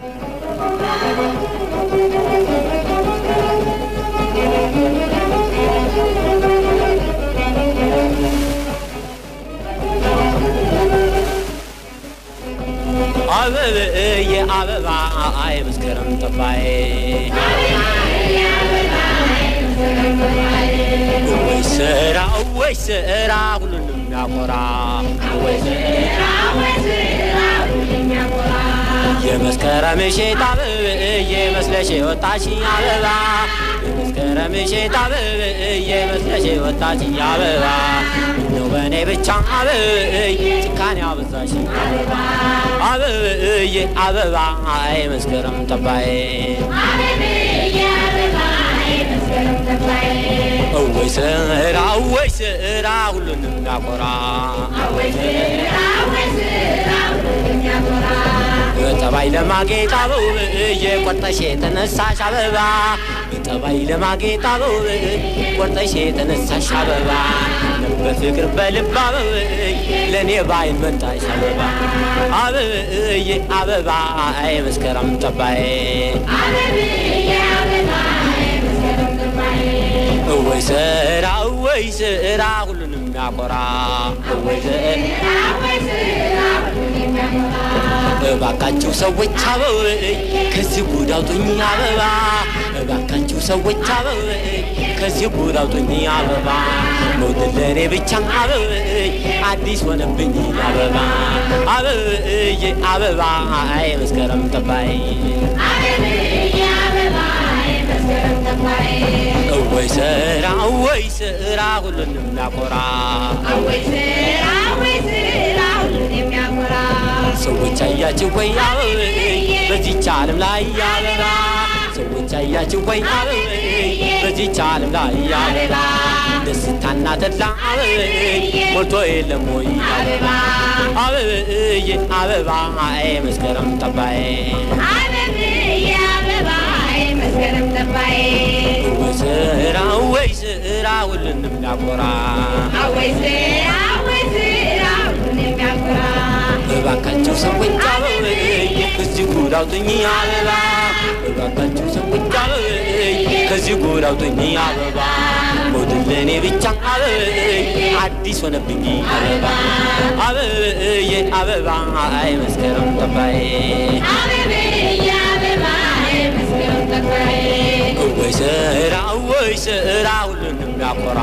አበብዬ አበባ አይ መስከረም ጠባይ ወይ ስራ ወይ ስራ ሁሉንም ያኮራ ወይ የመስከረም እሸት አበብዬ መስለሽ ወጣች አበባ የመስከረም እሸት አበብዬ መስለሽ ወጣች አበባ ነው በእኔ ብቻ አበብዬ ጭካኔ አበዛሽ አበብዬ አበባ አይ መስከረም ጠባይ ወይ ስራ ወይ ስራ ሁሉንም ያኮራ በጠባይ ለማጌጥ አበብዬ ቆርጠሽ የተነሳሽ አበባ በጠባይ ለማጌጥ አበብዬ ቆርጠሽ የተነሳሽ አበባ በፍቅር በልብ አበብዬ ለእኔ ባይን መጣሽ አበባ አበብዬ አበባ አይ መስከረም ጠባይ ወይ ስራ ወይ ስራ ሁሉንም ያኮራ ወይ እባካችሁ ሰዎች አበብዬ ከዚህ ጉድ አውጡኝ አበባ እባካችሁ ሰዎች አበብዬ ከዚህ ጉድ አውጡኝ አበባ መውደድ ለእኔ ብቻ አበብዬ አዲስ ሆነብኝ አበባ አበብዬ አበባ አይ መስከረም ጠባይ ወይ ስራ ወይ ስራ ሁሉንም ያኮራ ሰዎች አያችሁ ወይ አበብዬ በዚች ዓለም ላይ አበባ ሰዎች አያችሁ ወይ አበብዬ በዚች ዓለም ላይ አበባ ደስታና ተድላ አበብዬ ሞልቶ የለም ወይ አበባ አበብዬ አበባ አይ መስከረም ጠባይ ወይ ስራ ወይ ስራ ሁሉንም ያኮራ እባካችሁ ሰዎች አበብዬ ከዚህ ጉድ አውጡኝ አበባ እባካችሁ ሰዎች አበብዬ ከዚህ ጉድ አውጡኝ አበባ መውደድ ለእኔ ብቻ አበብዬ አዲስ ሆነብኝ አበባ አበብዬ አበባ አይ መስከረም ጠባይ ወይ ስራ ወይ ስራ ሁሉንም ያኮራ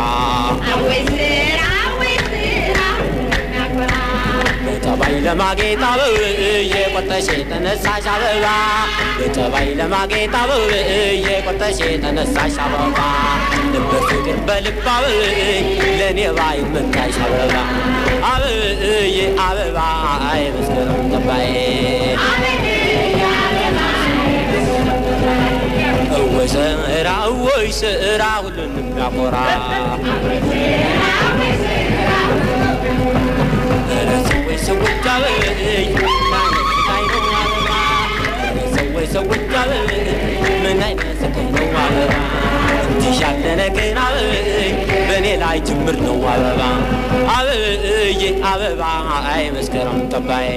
በጠባይ ለማጌጥ አበብዬ ቆርጠሽ የተነሳሽ አበባ በጠባይ ለማጌጥ አበብዬ ቆርጠሽ የተነሳሽ አበባ ልበ ፍቅር በልብ አበብዬ ለእኔ ባይ መታሽ አበባ አበብዬ አበባ አይ መስከረም ጠባይ ወይ ስራ ወይ ስራ ሁሉንም ያኮራ ሰዎች ሰዎች አበብዬ ሰዎች ሰዎች አበብዬ ምን አይነት ስቃይ ነው አበባ እንዲህ ያለ ነገር አበብዬ በእኔ ላይ ጅምር ነው አበባ አበብዬ አበባ አይ መስከረም ጠባይ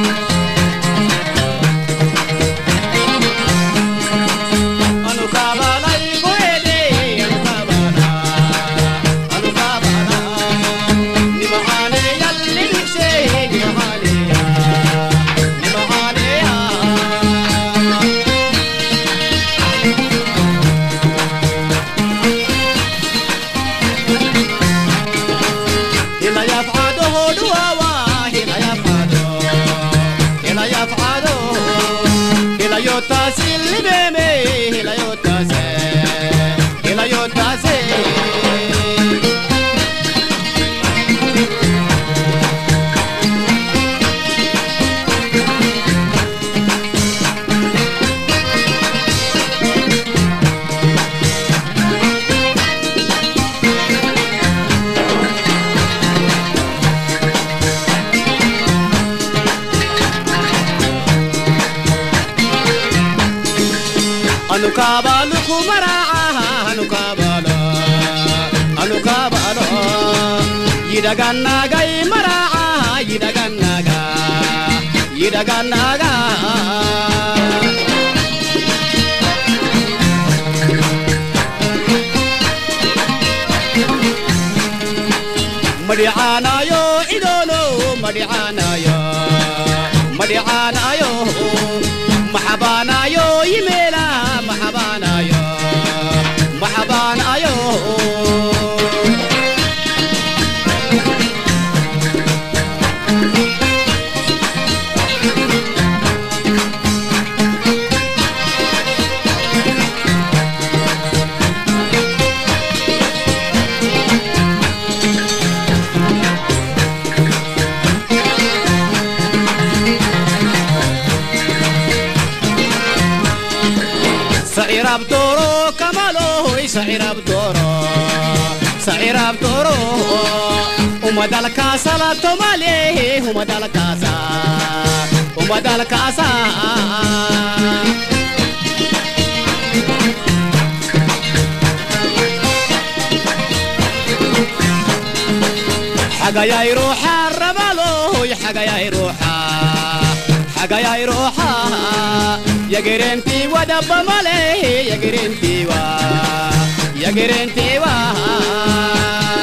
Anu kaba anu kabalu kumaraca anu kabalo anu kabalo yidagannagay maraca yidagannaga yidagannaga madhicaanayo cidoolo madhicaanayo madhicaanayo maxabaanayo yimeela maxabaanayo maxabaanayo سعير بدورو كمالو سعير بدورو سعير بدورو وما دالكاسا لا تومالي وما دالكاسا وما دالكاسا حاجة يا يروح الرمالو حاجة يا يروح حاجة يا يروح يا جرنتي ودب ماله يا جرنتي وا يا جرنتي وا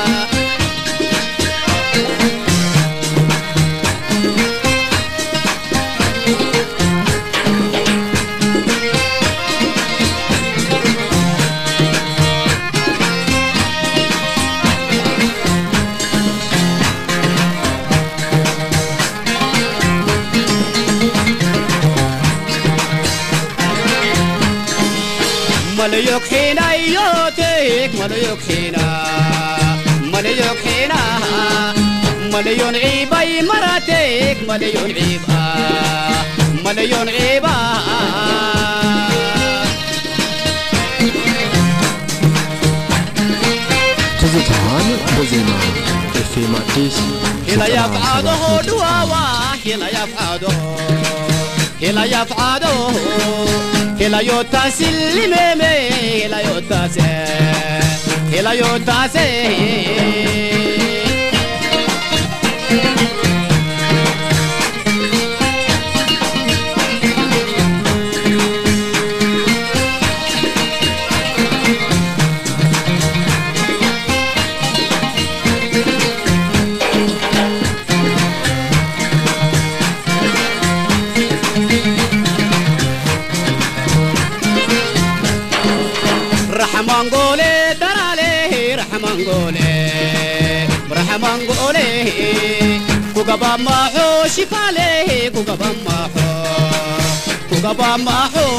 مليوك حينا يوتيك مليوك حينا مليوك حينا مليون عيبة مراتيك مليون عيبة مليون عيبة ትዝታዋን በዜማ ኤፍኤም አዲስ هلا يفعاده دواوا هلا يفعاده هلا يفعاده هلا يوتاسي الميمي هلا يوتاسي هلا يوتاسي رحمان قولي درالي رحمان قولي رحمان قولي كوكبا ماحو شفالي كوكبا ماحو كوكبا ماحو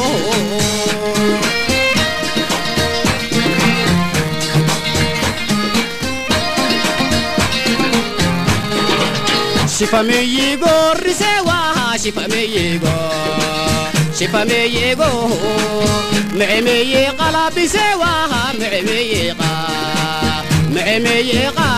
شفا مييغو رسوا شفا مييغو شفا مييغو معمي قلب سواها معمي قا معمي قا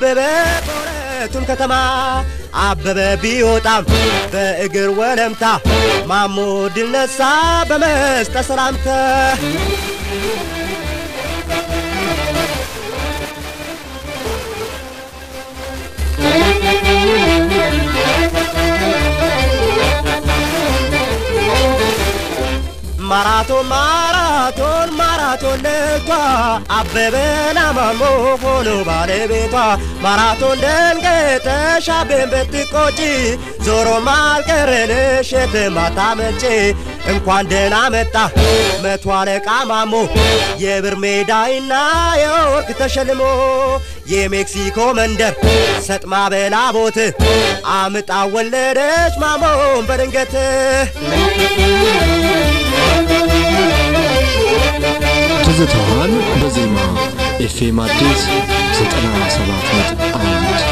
አበበ በሁለቱም ከተማ አበበ ቢወጣም በእግር ወለምታ ማሞ ድል ነሳ በመስጠት ሰላምታ ማራቶን ማራቶን ማራቶን ልቷ አበበና ማሞ ሆኖ ባለቤቷ ማራቶን ደንገጠሽ አቤን ብትቆጪ ዞሮ ማልቀረንሽ የትማታ መጪ እንኳን ደህና መጣ መቶ አለቃ ማሞ የብር ሜዳይና የወርቅ ተሸልሞ የሜክሲኮ መንደር ሰጥማ በላቦት አምጣ ወለደች ማሞን በድንገት ትዝታዋን በዜማ ኤፍኤም አዲስ 97.1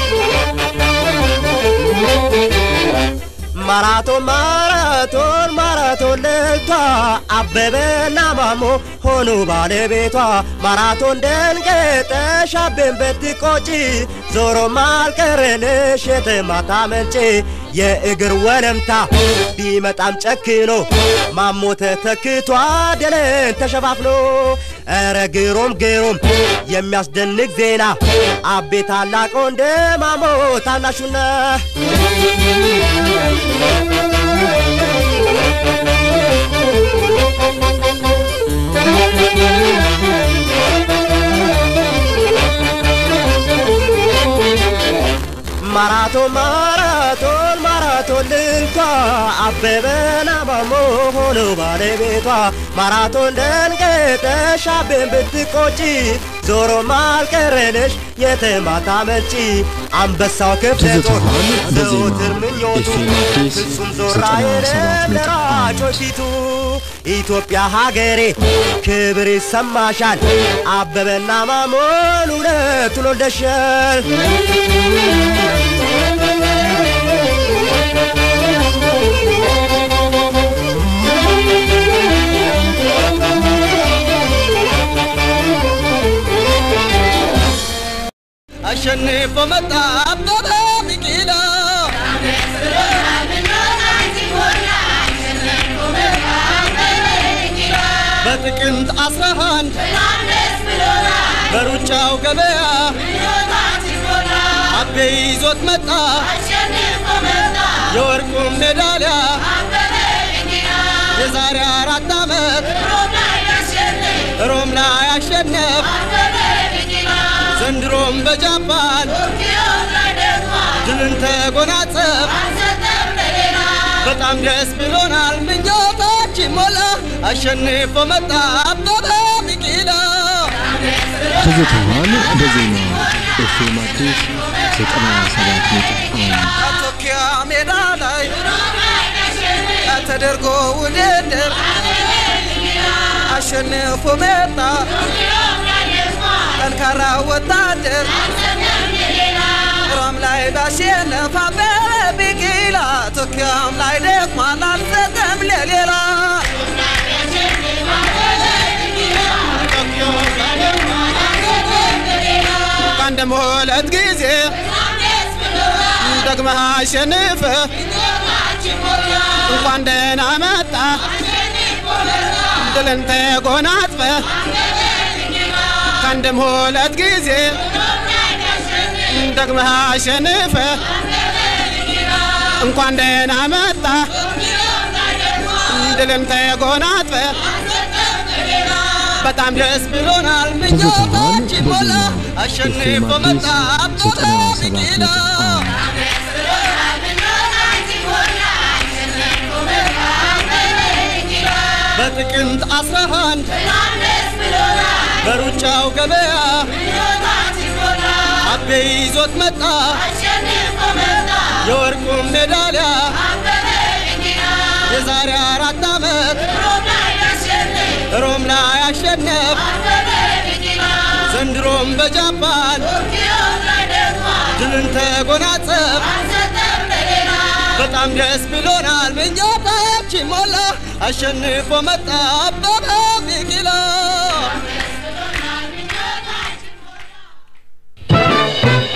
ማራቶን ማራቶን ማራቶን ልቷ አበበና ማሞ ሆኑ ባለቤቷ ማራቶን ደንገጠሽ አቤን ብትቆጪ ዞሮ ማልቀረንሽ የትማታ መንጪ የእግር ወለምታ ቢመጣም ጨክኖ ማሞ ተተክቷ ድልን ተሸፋፍኖ ኧረ ግሩም ግሩም የሚያስደንቅ ዜና አቤ ታላቅ ወንድ ማሞ ታናሹና ማራቶን ማራቶን ማራቶን ልልቷ አበበና ማሞ ሆኖ ባለቤቷ ማራቶን ደንገጠሽ አቤን ብትቆጪ ዞሮ ማልቀረንሽ የትማታ መልጪ አንበሳው ክፍለ ጦር ትዝታዋን በዜማ ዘወትር ምኞቱ ኤፍኤም አዲስ ፍጹም ዞራ የለ 97.1 ለራጮች ፊቱ ኢትዮጵያ ሀገሬ ክብር ይሰማሻል አበበና ማሞን ሁለቱን ወልደሻል አሸንፎ መጣ አበበ ቢቂላ በጥቅምት አስራ አንድ በሩጫው ገበያ አቤ ይዞት መጣ የወርቁን ሜዳሊያ የዛሬ አራት ዓመት ሮም ላይ አሸነፍ ዘንድሮም በጃፓን ድልን ተጎናጸፍ በጣም ደስ ብሎናል ምኞታችን ሞላ አሸንፎ መጣ አበበ ቢቂላ ትዝታዋን በዜማ ኤፍኤም አዲስ 97.1 ቶኪያ ሜዳ ላይ ተደርጎ ውድድር አሸንፎ መጣ ጠንካራ ወታደር ሮም ላይ ባሸነፍ አበበ ቢቂላ ቶኪያም ላይ ደክሟል አልሰጠም ለሌላ ከአንድም ሁለት ጊዜ ደግመህ አሸንፈ እንኳን ደህና መጣ ድልን ተጎናጽፈ ከአንድም ሁለት ጊዜ ደግመህ አሸንፈ እንኳን ደህና መጣ ድልን ተጎናጽፈ በጣም ደስ ብሎናል ምኞታችን ሞላ አሸንፎ መጣ አበበ ቢቂላ በጥቅምት አስራ አንድ በሩጫው ገበያ አቤ ይዞት መጣ የወርቁን ሜዳሊያ የዛሬ አራት ዓመት ሮም ላይ አሸነፍ ዘንድሮም በጃፓን ድልን ተጎናጸፍ በጣም ደስ ብሎናል ምኞታችን ሞላ አሸንፎ መጣ አበበ ቢቂላ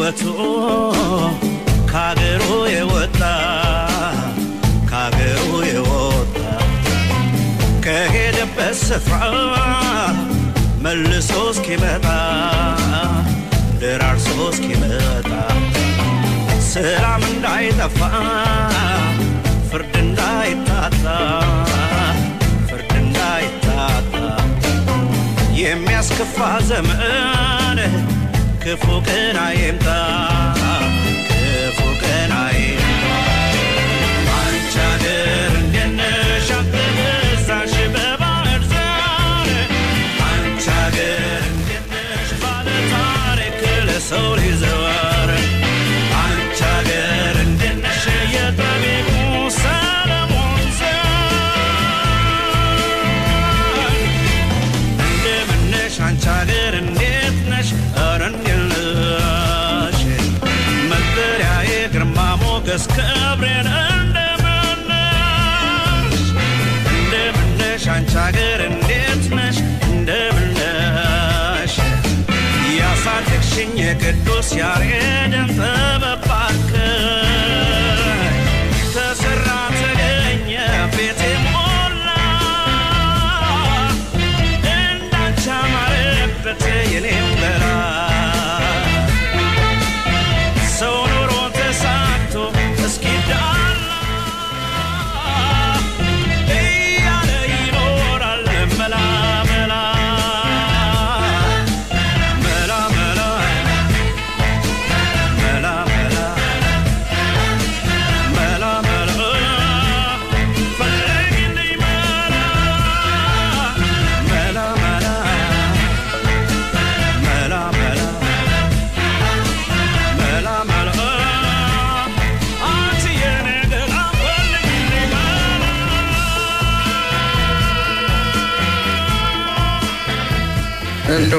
ሕይወቱ ካገሩ የወጣ ካገሩ የወጣ ከሄደበት ስፍራ መልሶ እስኪመጣ ደራርሶ እስኪመጣ ሰላም እንዳይጠፋ ፍርድ እንዳይታጣ ፍርድ እንዳይታጣ የሚያስከፋ ዘመን ክፉ ቀን አይምጣ ክፉ ቀን አይምጣ አንቺ አገር እንዴት ነሽ አትበዛሽ በባህር ዛር አንቺ አገር እንዴት ነሽ ባለ ታሪክ ለሰው ሊዘዋር አንቺ አገር እንዴት ነሽ የጠቢቡ ሰለሞን ዘር እንደምን ነሽ አንቺ አገር እንዴት ነሽ ኧረ እንዴት ነሽ መጠሪያዬ ግርማ ሞገስ ክብሬን እንደምን ነሽ እንደምን ነሽ አንቺ አገር እንዴት ነሽ እንደምን ነሽ ያሳደግሽኝ የቅዱስ ያሬድን ጥበብ ባርከኝ ተሰራ ተገኘ ቤቴ ሞላ እንዳንቺ አማረበት የኔም በላ ሰው ኑሮ ተሳክቶ እስኪዳላ እያለ ይኖራል መላ መላ መላ መላ መላ መላ መላ መላ ፈልጊልኝ መላ መላ መላ መላ መላ መላ መላ አንቺ የኔ ገላ ፈልጊልኝ እንደው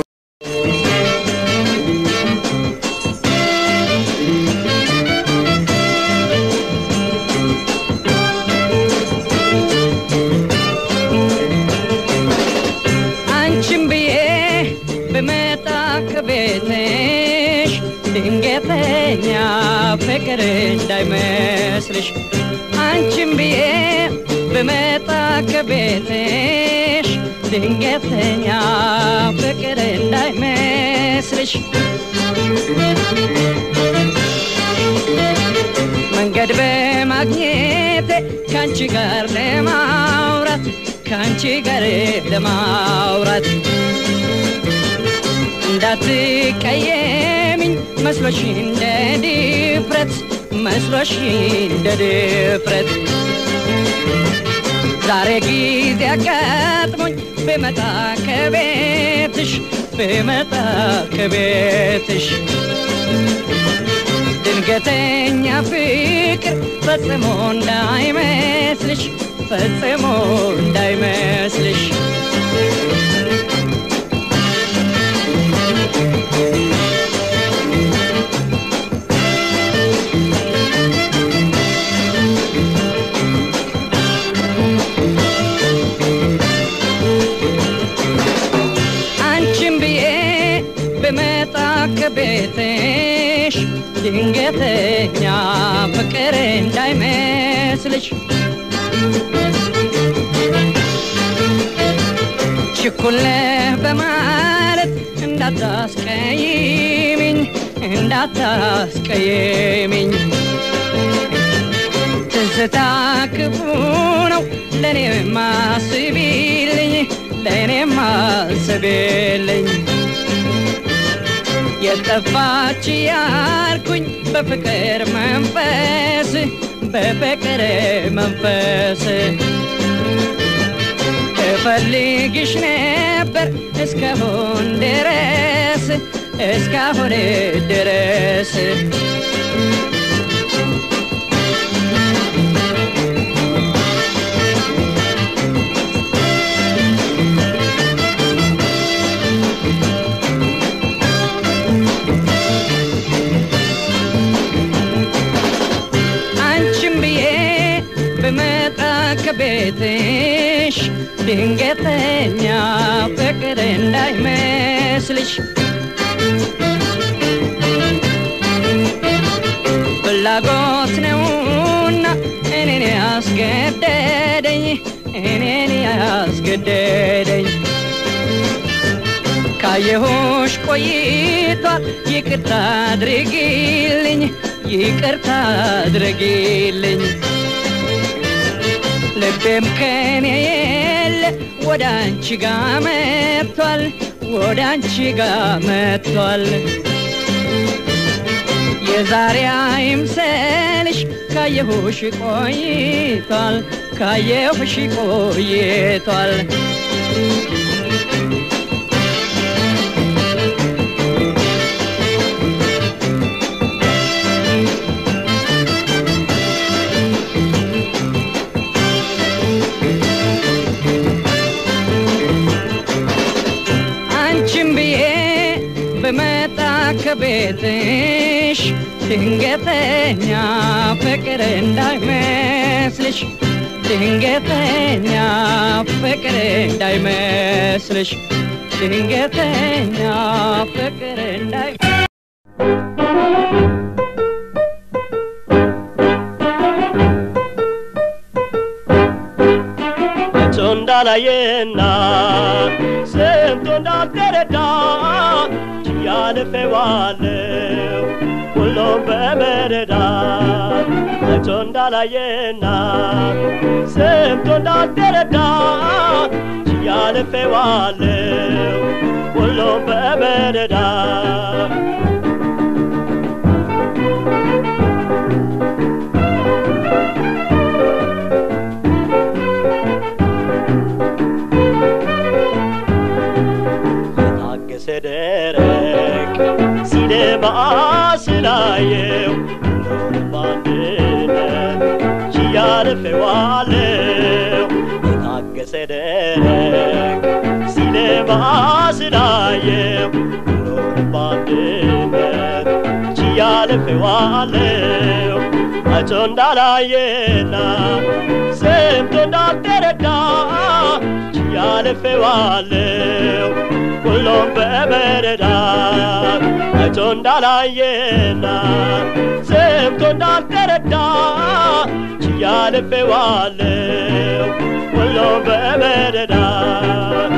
አንቺም ብዬ ብመጣ ከቤትሽ ድንገተኛ ፍቅር እንዳይመስልሽ አንቺም ብዬ ብመጣ ከቤትሽ ድንገተኛ ፍቅር እንዳይመስልሽ መንገድ በማግኘቴ ከአንቺ ጋር ለማውራት ከአንቺ ጋር ለማውራት እንዳትቀየሚኝ መስሎሽ እንደ ድፍረት መስሎሽ እንደ ድፍረት ዛሬ ጊዜ አጋጥሞኝ ብመጣ ከቤትሽ ብመጣ ከቤትሽ ድንገተኛ ፍቅር ፈጽሞ እንዳይመስልሽ ፈጽሞ እንዳይመስልሽ አንቺም ብዬ ብመጣ ከቤትሽ ድንገተኛ ፍቅር እንዳይመስልሽ ችኩል ነህ በማለት እንዳታስቀይሚኝ እንዳታስቀይሚኝ ትዝታ ክፉ ነው ለእኔ ማስቢልኝ ለእኔ ማስቢልኝ የጠፋች ያልኩኝ በፍቅር መንፈስ በፍቅር መንፈስ እፈልግሽ ነበር እስካሁን ድረስ እስካሁን ድረስ አንቺም ብዬ ብመጣ ከቤትሽ ድንገተኛ ፍቅር እንዳይመስልሽ ፍላጎት ነውና እኔን ያስገደደኝ እኔን ያስገደደኝ ካየሁሽ ቆይቷል ይቅርታ አድርጊልኝ ይቅርታ አድርጊልኝ ልቤም ከኔ የለ ወደ አንቺ ጋ መጥቷል ወደ አንቺ ጋ መጥቷል የዛሬ አይምሰልሽ ካየሁሽ ቆይቷል ካየሁሽ ቆይቷል አንቺም ብዬ በመጣ ከቤትሽ ድንገተኛ ፍቅር እንዳይመስልሽ ድንገተኛ ፍቅር እንዳይመስልሽ ድንገተኛ ፍቅር እንዳይ መቶ እንዳላየና ሰምቶ እንዳልተረዳ ያልፌዋለው ሁሉም በመረዳ መቶ እንዳላየና ሰምቶ እንዳልተረዳ ያልፌዋለው ሁሉም በመረዳ የታገሰ ደረቅ ሲደማ ስላየው ኖር ባንድነት ችያልፌዋለው የታገሰ ደረቅ ሲደማ ስላየው ኖር ባንድነት ችያልፌዋለው አይቶ እንዳላየና ሰምቶ እንዳልተረዳ ችያልፌዋለው ሁሉም በመረዳት አይቶ እንዳላየና ሰምቶ እንዳልተረዳ ችያልፌዋለው ሁሉም በመረዳት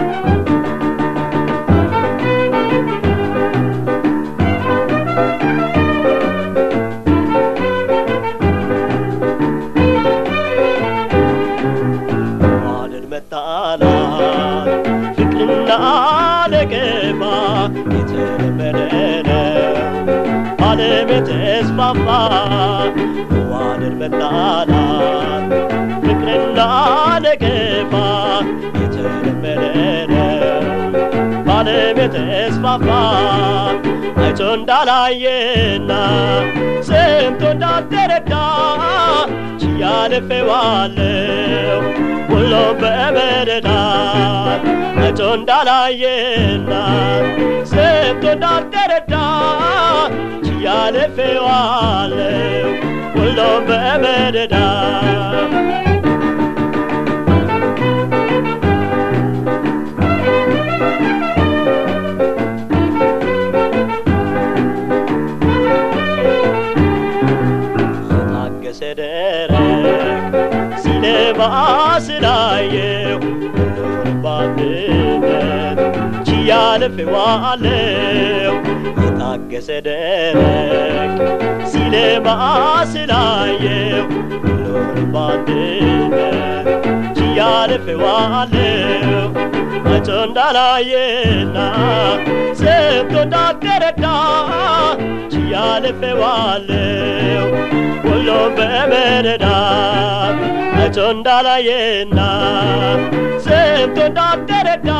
ማደድ መጣላት ፍቅርና ነቀፋ የተለመደ ነው ዓለም የተስፋፋ መዋደድ መጣላት ፍቅርና ነቀፋ የተለመደ ነው በዓለም የተስፋፋ አይቶ እንዳላየና ሰምቶ እንዳልተረዳ ችያልፌዋለው ሁሉም በመረዳት አይቶ እንዳላየና ሰምቶ እንዳልተረዳ ችያልፌዋለው ሁሉም በመረዳት የታገሰ ደረቅ ሲለማ ስላየው ኖር ባንድነት ችያልፌዋለው የታገሰ ደረቅ ሲለማ ስላየው ኖር ባንድነት ችያልፌዋለው አይቶ እንዳላየና ሰምቶ እንዳልተረዳ ችያልፌዋለው ሁሉም በመረዳት አይቶ እንዳላየና ሰምቶ እንዳልተረዳ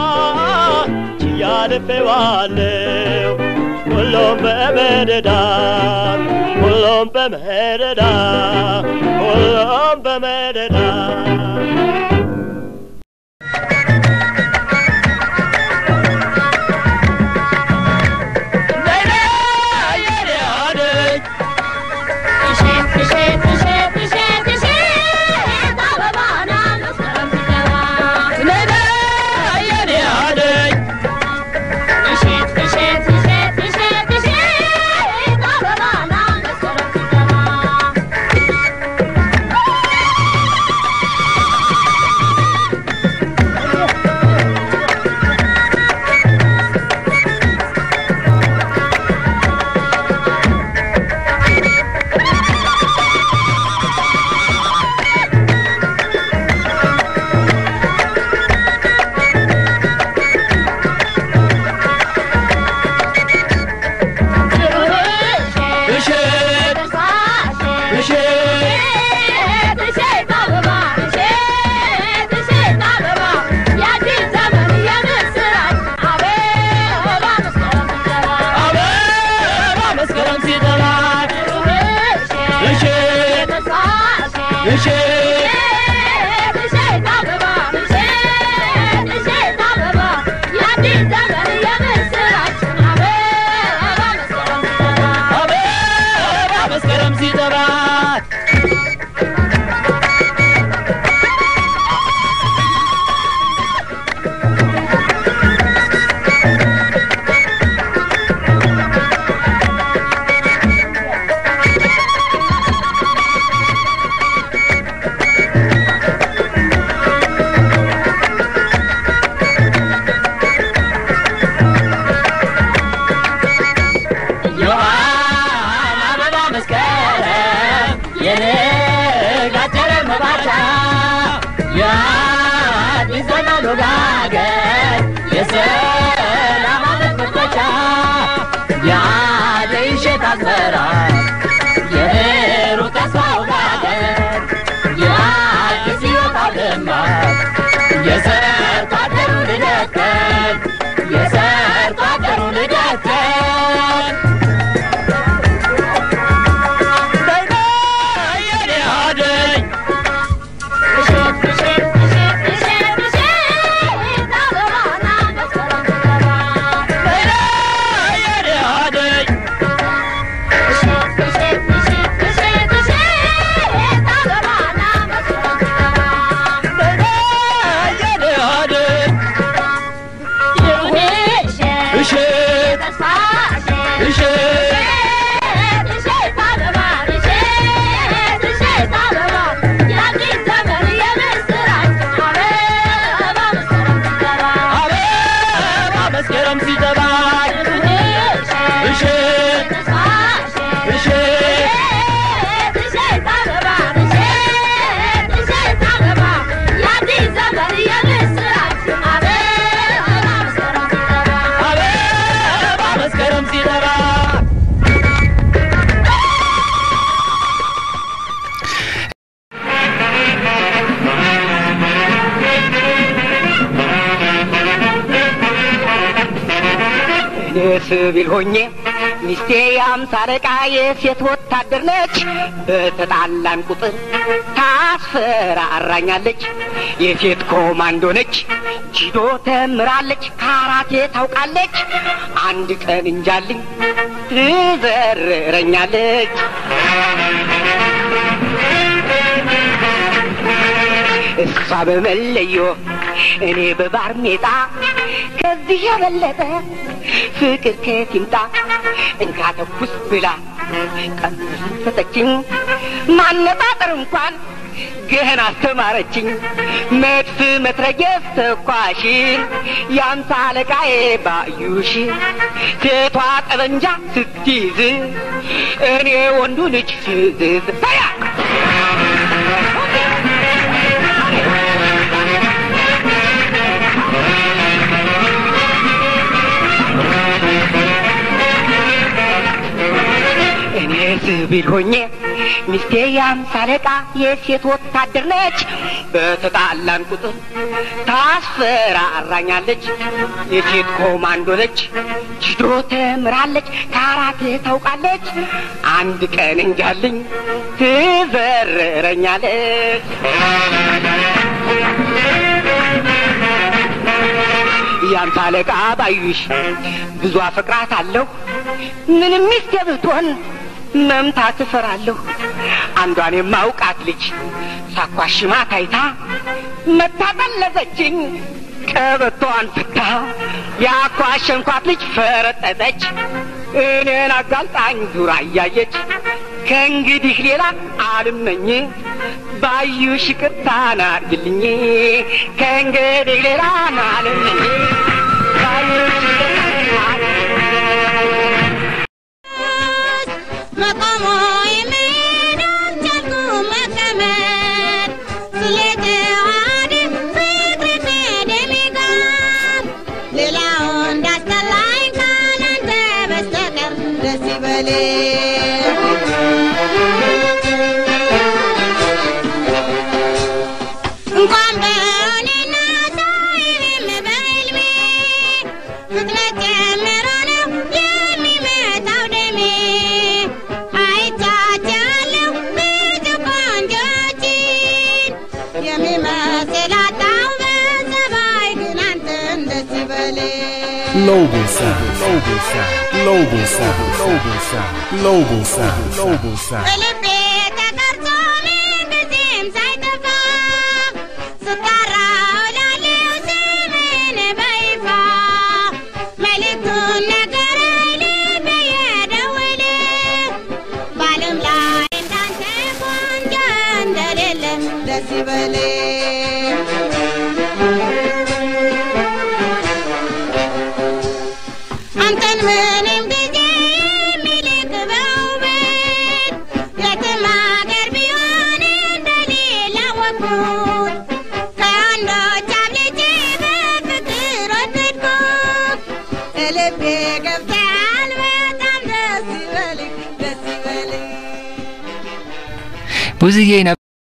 ችያልፌዋለው ሁሉም በመረዳት ሁሉም በመረዳት ሁሉም በመረዳት Yeah. መስከረም ሲጠባ ዮሐን አበባ መስከረም የነጋጨረ መባቻ የአዲስ ዘመን ወጋገን የሰላም ዓመት መክፈቻ የአደይ እሸት አዝመራ የሩቅ ተስፋ ወጋገን የአዲስ ሕይወት አለማ የሰርቶ አደሩ ልደት ቀን የሰርቶ አደሩ ልደት ቀን መስከረም ሲጠባ እሸት እሸት አበባ መስከረም ሲጠባ እኔ ስቢል ሆኜ ሚስቴ የአምሳ አለቃ የሴት ወታደር ነች። በተጣላን ቁጥር ታስፈራራኛለች። የሴት ኮማንዶ ነች። ጂዶ ተምራለች፣ ካራቴ ታውቃለች። አንድ ቀን እንጃልኝ ትዘርረኛለች። እሷ በመለዮ እኔ በባርኔጣ ከዚህ የበለጠ ፍቅር ከየት ይምጣ? እንካ ተኩስ ብላ ቀምስ ሰጠችኝ። ማነጣጠር እንኳን ገና አስተማረችኝ። መድፍ መትረየስ ተኳሽን የአምሳ አለቃዬ ባዩሽ ሴቷ ጠበንጃ ስትይዝ እኔ ወንዱ ልጅ ፍዝዝ ታያ እኔ ሲቪል ሆኜ ሚስቴ የአምሳ አለቃ የሴት ወታደር ነች። በተጣላን ቁጥር ታስፈራራኛለች። የሴት ኮማንዶ ነች። ጅዶ ተምራለች፣ ካራቴ ታውቃለች። አንድ ቀን እንጃልኝ ትዘርረኛለች። ያንተ አለቃ ባዩሽ ብዙ አፈቅራት አለሁ ምንም ሚስቴ ብትሆን መምታት እፈራለሁ። አንዷን የማውቃት ልጅ ሳኳሽማ ታይታ መታጠለዘችኝ ቀበቶዋን ፍታ ያኳሸንኳት ልጅ ፈረጠጠች። እኔን አጋልጣኝ ዙራ እያየች ከእንግዲህ ሌላ አልመኝ ባዩሽ ይቅርታ ናርግልኝ ከእንግዲህ ሌላ አልመኝ ባዩሽ ይቅርታ መቆሞ የሚሄድ አልቻልኩም መቀመጥ ስለተዋሃደ ፍቅር ከደሜ ጋር ሌላው እንዳስጠላኝ ካላንተ በስተቀር ደስ እንኳን በእኔና ሰው እኔም በሕልሜ Global sound. Global sound. Global sound. Global sound. Global sound. Global sound. በልቤ ተቀርጾ ምንጊዜም ሳይጠፋ ስጠራው ላለው ስምህን በይፋ መልእክቱን ነገረኝ ልቤ የደወለ በዓለም ላይ እንዳንተ ቆንጆ እንደሌለ ደስ ይበለኝ አንተን ምንም ጊዜ የሚልክ በውበት የትም አገር ቢሆን እንደሌላ ወኩት ከወንዶች አብልጬ በፍቅር ወደድኩት ልቤ ገብተሃል በጣም ደስ ይበልኝ ደስ ይበልኝ ብዙዬ ነበር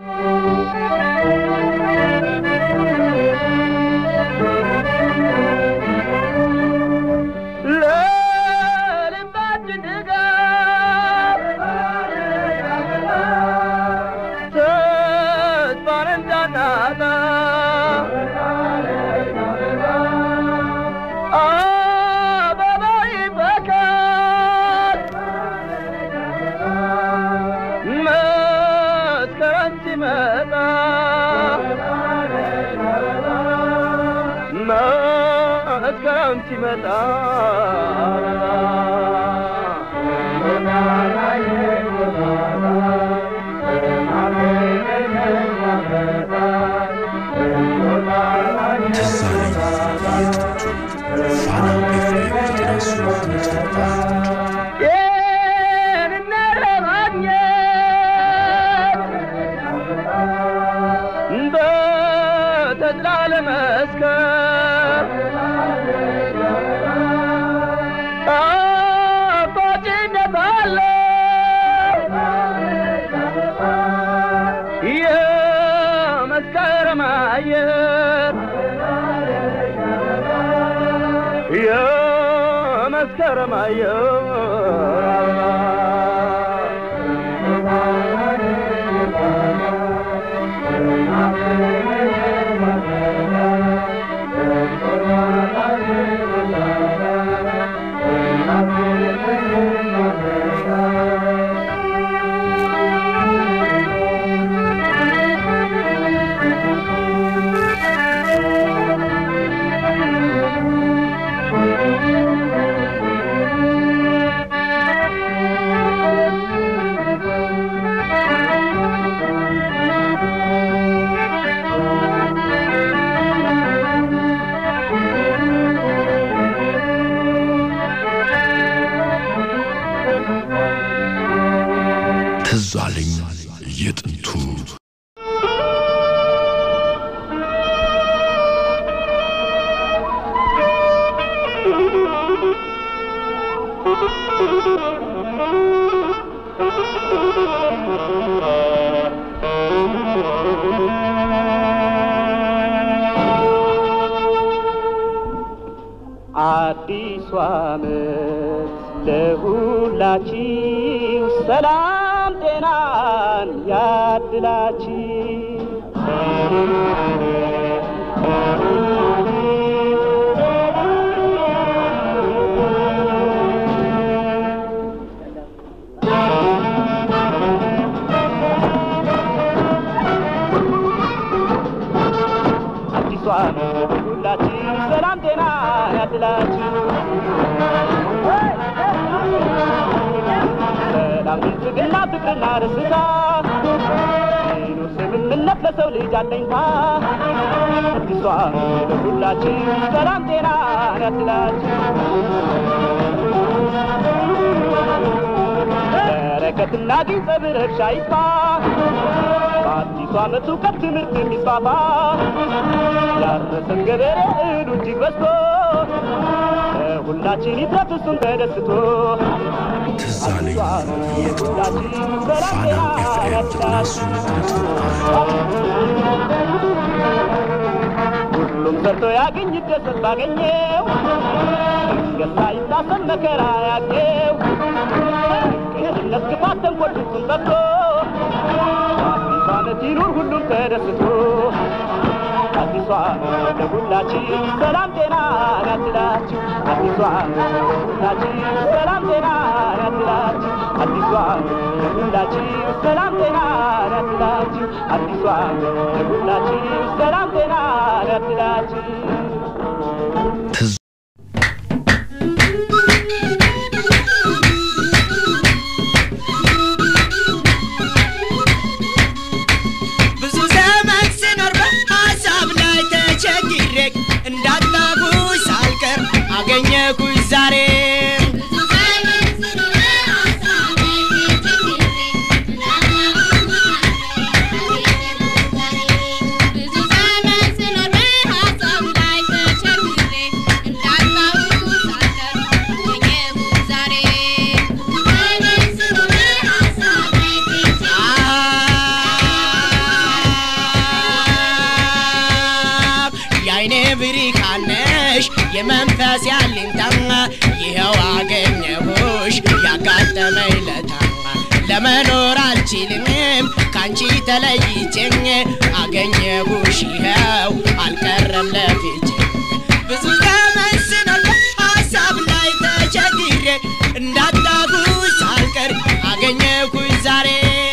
ለልባችን ድጋፍ ተስፋን እንዳናጣ አበባ ይፈካል መስከረም ሲመጣ መስከረም ሲመጣ ትዝ አለኝ የጥንቱ ፋና ኤፍኤም ዘጠና ሶስት ነጥብ አንድ ጤንነት ለማግኘት በተድላ ለመስከር ጣፋጭነት አለው የመስከረም አየር የመስከረም አየር ትዝ አለኝ የጥንቱ አዲሱ ዓመት ለሁላችሁ ሰላም ጤናን ያድላችሁ። አዲሱ ዓመት ለሁላችሁ ሰላም ጤና ያድላችሁ። ሰላም ብልጽግና ፍቅርና ደስታ ይኑር ስምምነት ለሰው ልጅ አለኝታ አዲሱ ዓመት ለሁላችሁ ሰላም ጤና ያድላችሁ። በረከትና ግንጸ ብረሻ ይስፋ በአዲሱ ዓመት እውቀት ትምህርት የሚስፋፋ ያረሰን ገበሬ እህሉ እጅግ በዝቶ ሁላችን ይትረፍ እሱም ተደስቶ ትዝ አለኝ የጥንቱ ፋና ኤፍኤም ዘጠና ሶስት ነጥብ አንድ ሁሉም ሰርቶ ያገኝ ይደሰት ባገኘው ድንገት ሳይታሰብ መከራ ያገኘው ቅንነት፣ ክፋት፣ ተንኮል ፍጹም ጠፍቶ አዲስ ዓመት ይኑር ሁሉም ተደስቶ አዲስ አዲሷ ለሁላችን ሰላም ጤና ያድላችሁ አዲሷ ለሁላችን ሰላም ጤና ያድላችሁ አዲሷ ለሁላችን ሰላም ጤና ያድላችሁ አዲሷ ለሁላችን ሰላም ጤና ያድላችሁ ብዙ ዘመን ስኖር በሀሳብ ላይ ተቸግሬ እንዳጣኩሽ ሳልቀር አገኘኩሽ ዛሬ የአይኔ ብርሃን ነሽ የመንፈስ ያለኝታ ይኸው አገኘሁሽ ያጋጠመኝ ለታ ለመኖር አልችልም ካንቺ ተለይቼኝ አገኘሁሽ ይኸው አልቀረም ለፍቼ ብዙ ዘመን ስኖር ሀሳብ ላይ ተቸግሬ እንዳጣኩሽ ሳልቀር አገኘሁሽ ዛሬ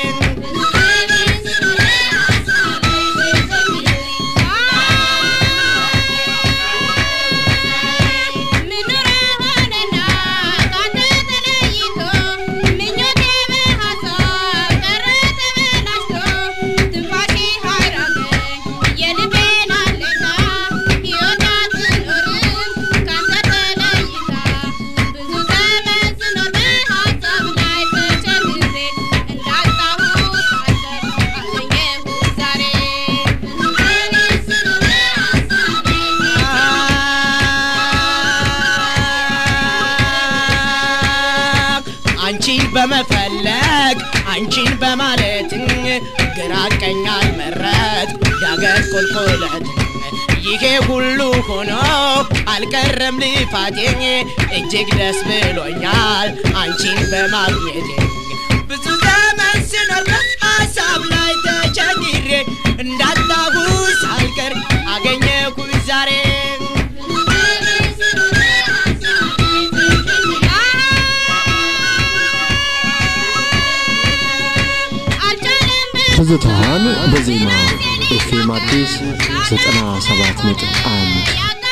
አንቺን በመፈለግ አንቺን በማለት ግራ ቀኝ አልመረጥ ዳገት ቁልቁለት ይሄ ሁሉ ሆኖ አልቀረም ልፋቴ እጅግ ደስ ብሎኛል አንቺን በማግኘቴ ብዙ ዘመን ስኖር በሀሳብ ላይ ተቸግሬ እንዳጣሁሽ ሳልቀር አገኘሁሽ ዛሬ ትዝታዋን በዜማ ኤፍኤም አዲስ 97 ነጥብ አንድ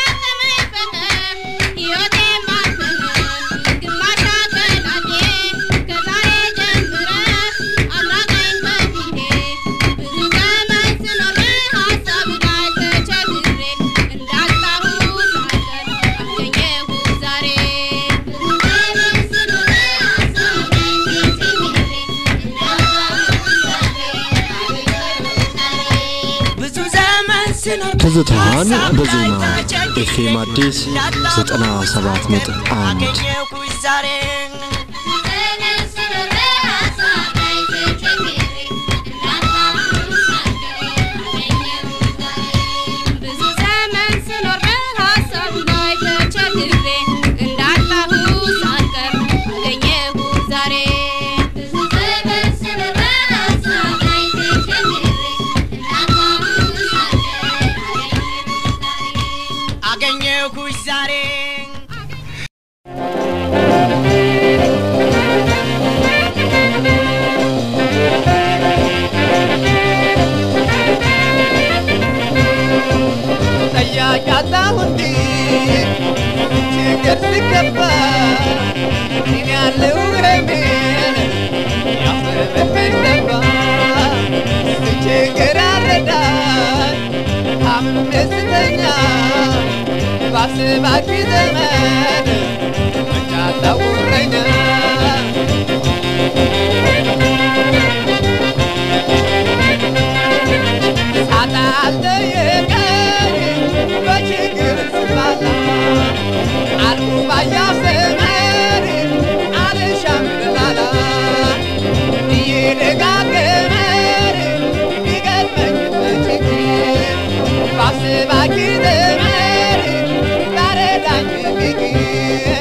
ብዙ ዘመን ስኖር ትዝታዋን በሀሳብ በዜማ ላይ ተቸግሬ ኤፍኤም አዲስ እንዳጣሁሽ 97 ነጥብ አንድ አገኘሁሽ ዛሬ ብዙ ዘመን ስኖር በሀሳብ ላይ ተቸግሬ እንዳጣሁ ሳልቀር አገኘሁ ዛሬ ብዙ ዘመን ስኖር በሀሳብ ላይ ተቸግሬ እንዳጣሁ ሳልቀር አገኘሁሽ ዛሬ ጠያቂ አጣሁ እንዲ ችግር ሲገባ እኔ ያለው ህሜን ያሰበብኝ ጠባ ስቸግር አረዳኝ ታምሜ ስተኛ ባስባኪ ዘመን ብቻ ታውረኛ ሳጣ አልጠየቀኝ በችግር ስባላ አልኩ ባያፍ ዘመን አልሻም ልላላ እየደጋገመን ቢገጥመኝ በችግር ባስባኪ ዘመን ላረዳኝ ቢግር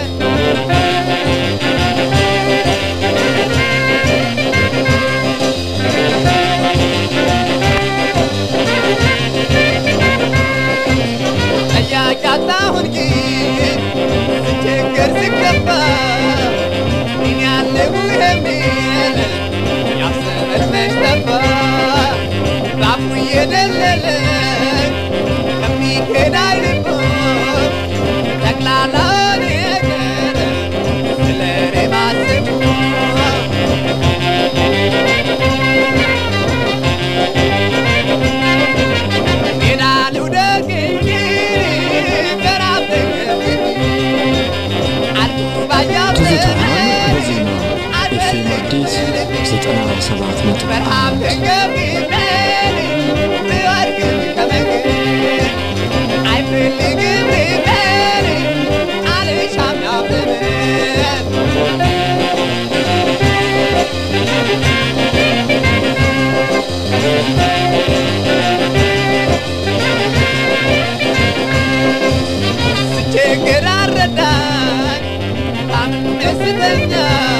ችግር አረዳኝ አምን ደስተኛ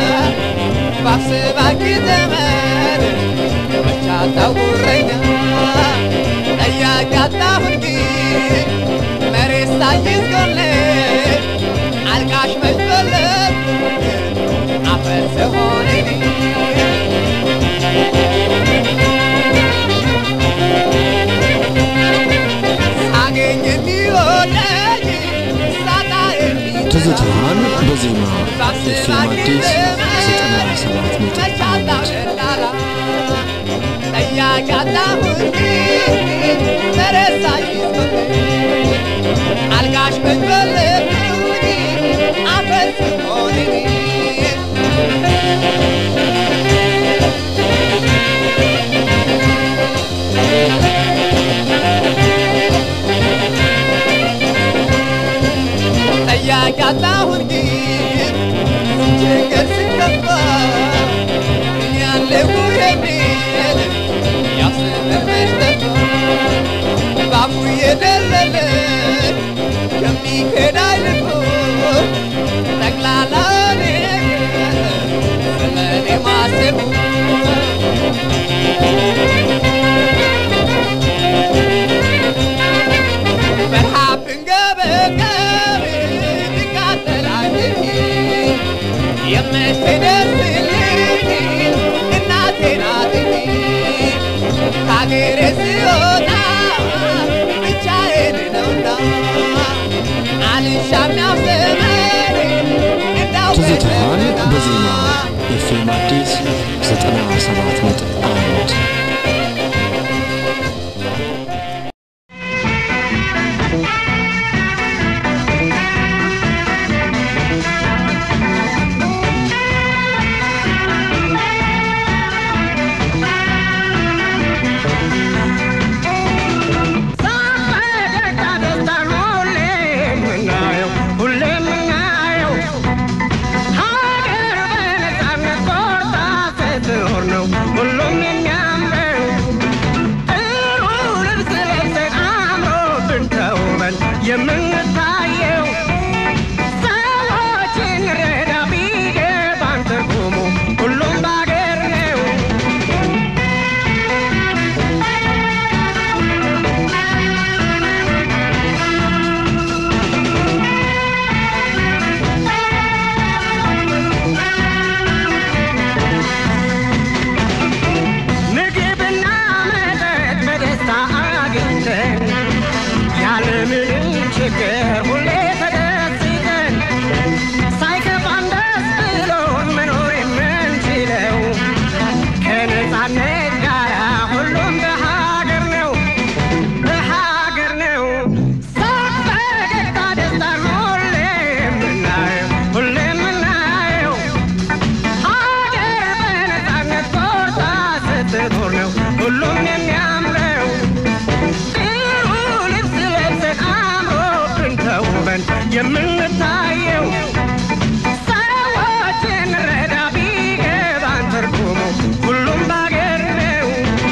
ባስባኪ ዘመን መቻታው ጉረኛ ጠያቂ አጣሁን ግን መሬት ሳይዝ ጎኔ አልቃሽ መሽበለት አፈር ስሆን ሳገኝ የሚወደኝ ሳጣ የሚጠላ ትዝታዋን በዜማ ኤፍኤም አዲስ ዘጠና ሰባት ነጥብ አንድ ጠያቂ አጣሁኝ ተረሳ አልጋሽ መድበልብኝ አፈር ስሆን ጠያቂ አጣሁን ግን ችግር ሲከፋ ያለሁ የሚል ያስመመሽ ጠፋ ባፉ የደለለ የሚሄድ አይልፎ ጠቅላላ ነገር ስለኔ ማሰቡ በረሃብ ብንገበገብ ብቃጠላኝ የምትደርስልኝ እናቴ ናት ከአገሬ ስወጣ ብቻዬን ነውና አልሻም ያው ዘመድ እንዳው ትዝታዋን በዜማ ኤፍኤም አዲስ ዘጠና ሰባት ነጥብ አንድ የምንታየው ሰዎችን ረዳ ቢገባን ትርጉሙ ሁሉም ባገር ነው። ምግብና መጠጥ በደስታ አግኝተን ያለምንም ችግር ሁሌ ተደስተን ሳይከፋን ደስ ብሎን መኖር የምንችለው ከነፃነት ጋር ሁሉም በሀገር ነው በሀገር ነው ሳቅ ፈገግታ ደስታን ሁሌ የምናየው ሁሌ የምናየው ሀገር በነፃነት ኮርታ ስትኖር ነው ሁሉም የሚያምረው ጥሩ ልብስ ለብሰን አምሮብን ተውበን የምንታየው ሰዎችን ረዳ ቢገባን ትርጉሙ ሁሉም ባገር ነው።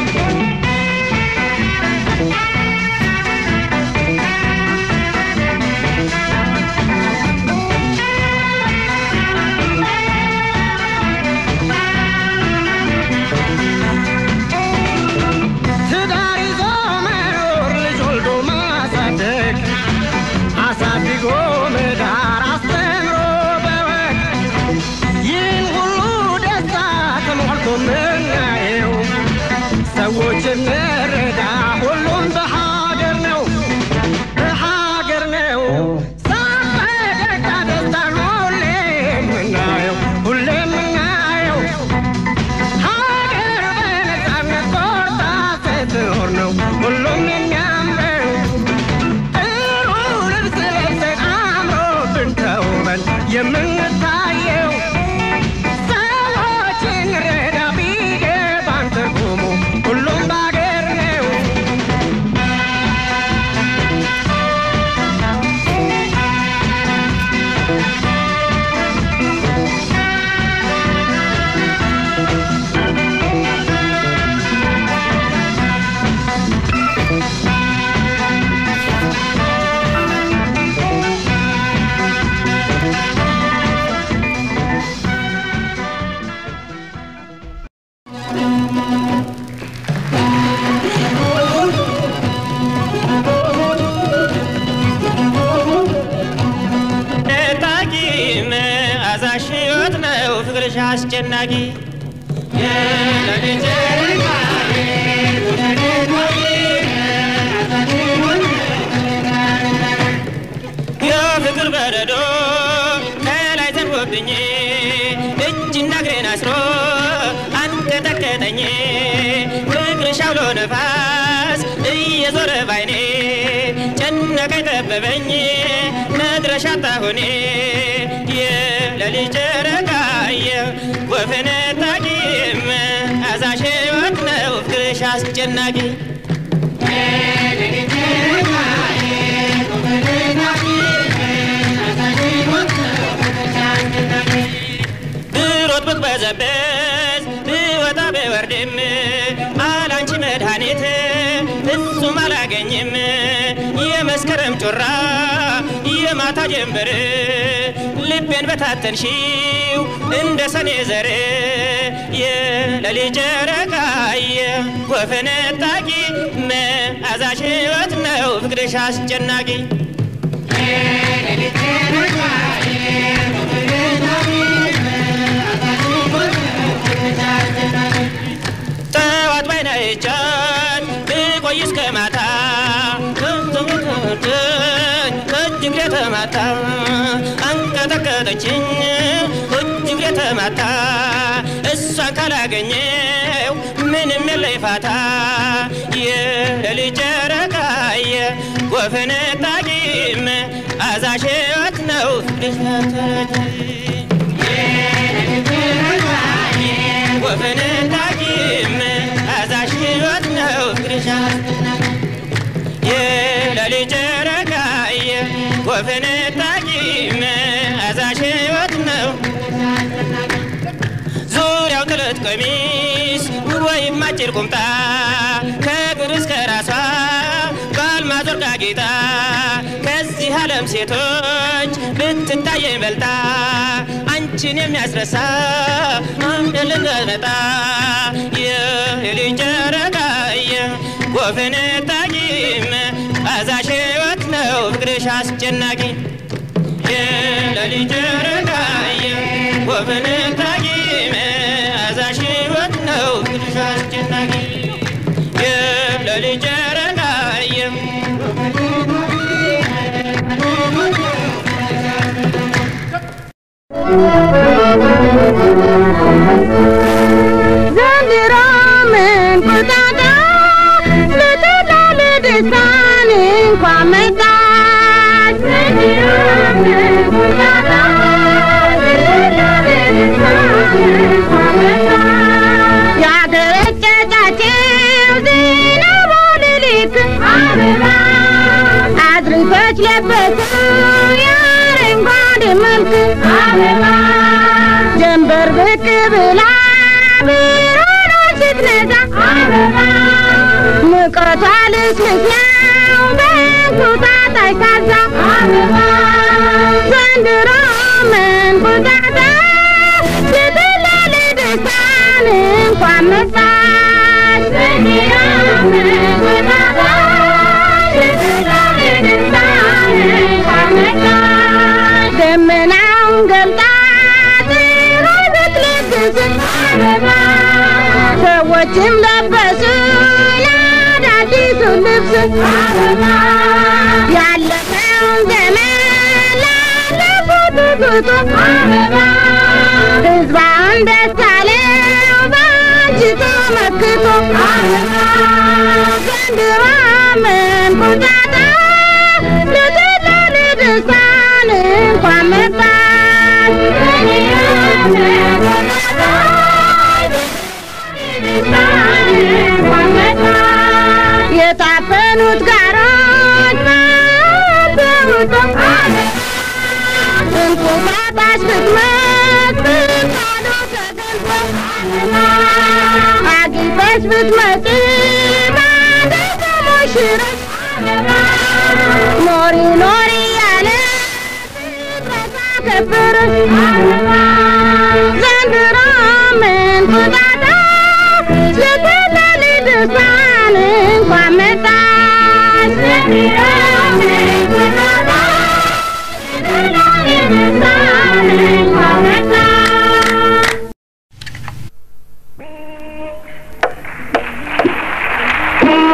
ትዳር ይዞ መኖር ልጅ ወልዶ ማሳደግ አሳድጎ መዳር አስተምሮ በወግ ይህን ሁሉ ደስታ ተሞልቶ ምናየው ሰዎች እንረዳ ሁሉም በሀገር ነው በሀገር ነው ሳቅ ፈገግታ ደስታን ሁሌ የምናየው ሁሌ የምናየው ሀገር በነፃነት ኮርታ ስትኖር ነው ሁሉም የሚያምረው ጥሩ ልብስ ለብሰን አምሮብን ተውበን የምንታየው ሰዎችን ረዳ ቢገባን ትርጉሙ አስጨናቂ የሌሊት ጨረቃዬ የፍቅር በረዶ ከላይ ዘንቦብኝ እጅና እግሬን አስሮ አንቀጠቀጠኝ ፍቅርሽ አውሎ ነፋስ እየዞረ ባይኔ ጨነቀኝ ጠበበኝ መድረሻ አጣሁኔ የሌሊት ጨረቃዬ ወፍን ታቂም አዛሽ ሕይወት ነው ፍቅርሽ አስጨናቂ ብሮጥ ብቅበዘበዝ ብወጣ ብወርድም አላንቺ መድኃኒት ፍጹም አላገኝም የመስከረም ጮራ የማታ ጀንበር ልቤን በታተንሺው እንደ ሰኔ ዘር የሌሊት ጨረቃዬ ወፈነጣቂ መዓዛሽ ሕይወት ነው ፍቅርሽ አስጨናቂ ጠዋት ባይና ይቻል ብቆይ እስከ ማታ እጅግ የተማታ አንቀጠቀጠችኝ እጅግ የተማታ እሷን ካላገኘው ምንም የለኝ ፋታ የሌሊት ጨረቃዬ ወፈነጣቂም አዛሽ ሕይወት ነው ወፈነጣቂም አዛሽ ሕይወት ነው ፍቅርሽ የሌሊት ጨረቃዬ ወፈነጣቂም አዛሽ ሕይወት ነው ዙሪያው ጥለት ቀሚስ ወይም አጭር ቁምጣ ከእግር እስከ ራሷ በአልማዝ ወርቅ አጊጣ ከዚህ ዓለም ሴቶች ብትታየኝ በልጣ አንቺን የሚያስረሳ አንድ ልንመጣ የሌሊት ጨረቃዬ ወፈነጣቂም አዛሽ ሕይወት ነው ፍቅርሽ አስጨናቂ የሌሊት ጨረቃዬ ወፈነጣቂም አዛሽ ሕይወት ነው ፍቅርሽ አስጨናቂ የሌሊት ጨረቃዬ ዘንድሮ ምን ቁጣጣ ልትላል ደስታን እንኳን መጣች ዘንድሮ ምን ቁጣጣ ልትላል ደስታን እንኳን መጣች ያገረጨጫቸው ዝናቡ ሌሊት አበባ አድርጎች ለበሱ የአረንጓዴ መልክ አበባ ጀንበር ብቅ ብላ ብርሃኗ ስትነዛ አበባ ሙቀቷ ልስልስ ነው በእንቁጣጣሽ ታዛ አበባ ዘንድሮ መንቁጣጣ ስትለል ደስታን እንኳን መጣች ዘንድሮ መንቁጣጣ ስትለል ደስታን እንኳን መጣች ደመናውን ገልጣ ፀሐይ ብትለግስ አበባ ሰዎችም ለበሱ አዳዲሱን ልብስ አበባ ያለፈውን ዘመን ላለፉት ጉዞ አበባ ሕዝባውን ደስ አለው በአንቺ ተመክቶ አበባ ዘንድሮ መንቁጣጣ ልትለል ደስታን እንኳን መጣች የታፈኑት ጋሮች በውጦ እንቁጣጣሽ ብትመጥ ብርሃኑ ተገልጦ አጊጠሽ ብትመጪ ባንዲት ሙሽረት ኖሪ ኖሪ ያለ ፍጥረታ ከበረሽ ዘንድሮ መንቁጣጣ ስትለል ደስታን እንኳን መጣች ዘንድሮ መንቁጣጣ ስትለል ደስታን እንኳን መጣች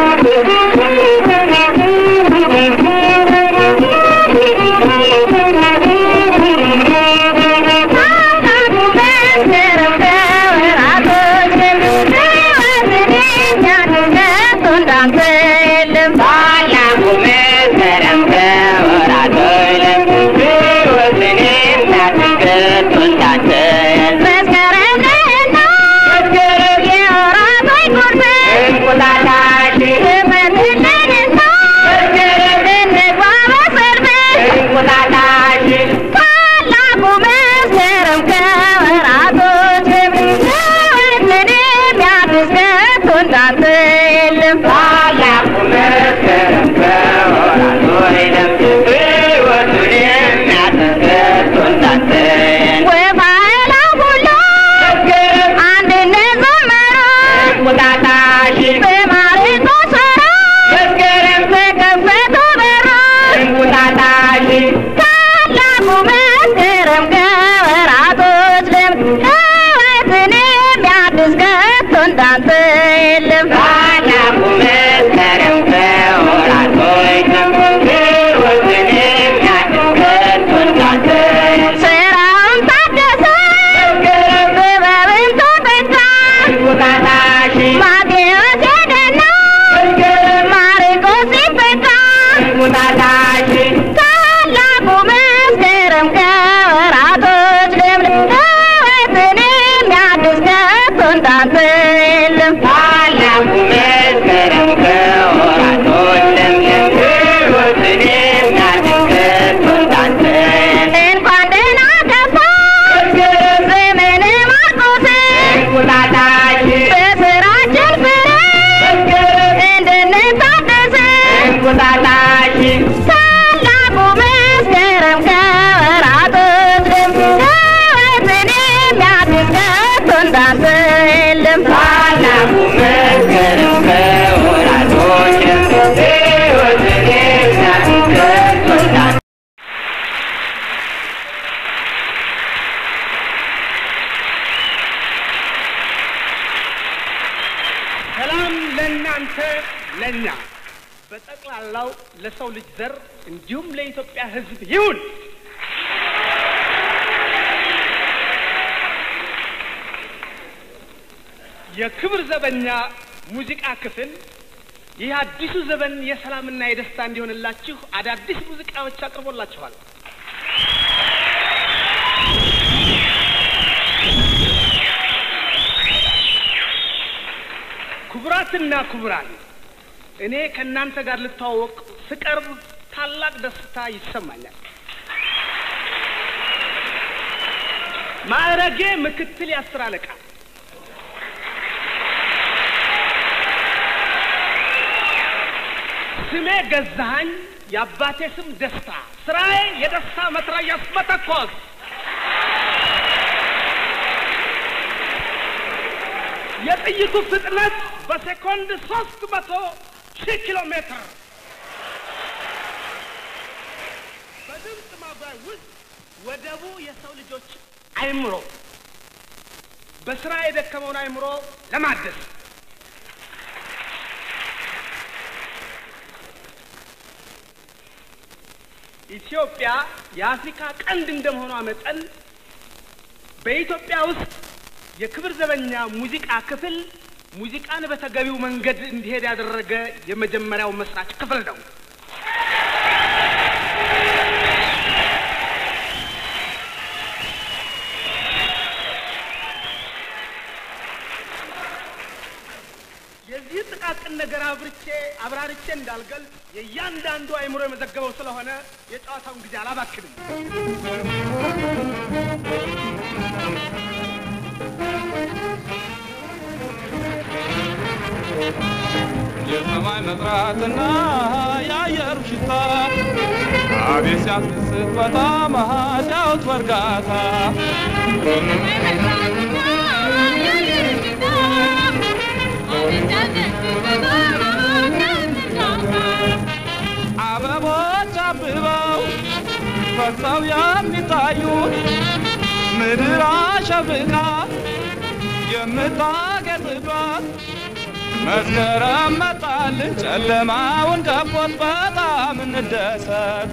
ሰላም ለእናንተ ለእኛ በጠቅላላው ለሰው ልጅ ዘር እንዲሁም ለኢትዮጵያ ሕዝብ ይሁን። የክብር ዘበኛ ሙዚቃ ክፍል ይህ አዲሱ ዘመን የሰላምና የደስታ እንዲሆንላችሁ አዳዲስ ሙዚቃዎች አቅርቦላችኋል። ክቡራትና ክቡራን እኔ ከእናንተ ጋር ልተዋወቅ ስቀርብ ታላቅ ደስታ ይሰማኛል። ማዕረጌ ምክትል የአስር አለቃ ስሜ ገዛኸኝ፣ የአባቴ ስም ደስታ፣ ስራዬ የደስታ መትረየስ መተኮስ። የጥይቱ ፍጥነት በሴኮንድ ሶስት መቶ ሺህ ኪሎ ሜትር። በድምፅ ማጓይ ውስጥ ወደቡ የሰው ልጆች አይምሮ በስራ የደከመውን አይምሮ ለማደስ ኢትዮጵያ የአፍሪካ ቀንድ እንደመሆኗ መጠን በኢትዮጵያ ውስጥ የክብር ዘበኛ ሙዚቃ ክፍል ሙዚቃን በተገቢው መንገድ እንዲሄድ ያደረገ የመጀመሪያው መስራች ክፍል ነው። የዚህ ጥቃቅን ነገር አብርቼ አብራርቼ እንዳልገልጽ የእያንዳንዱ አይምሮ የመዘገበው ስለሆነ የጨዋታውን ጊዜ አላባክንም። የሰማይ መጥራትና የአየሩ ሽታ አቤት ሲያስደስት በጣም ሲያዩት በእርጋታ አበቦች አብበው ፈሰው የሚታዩት ምድር አሸብቃ የምታጌጥበት መስከረም መጣልን ጨለማውን ከቦት በጣም እንደሰት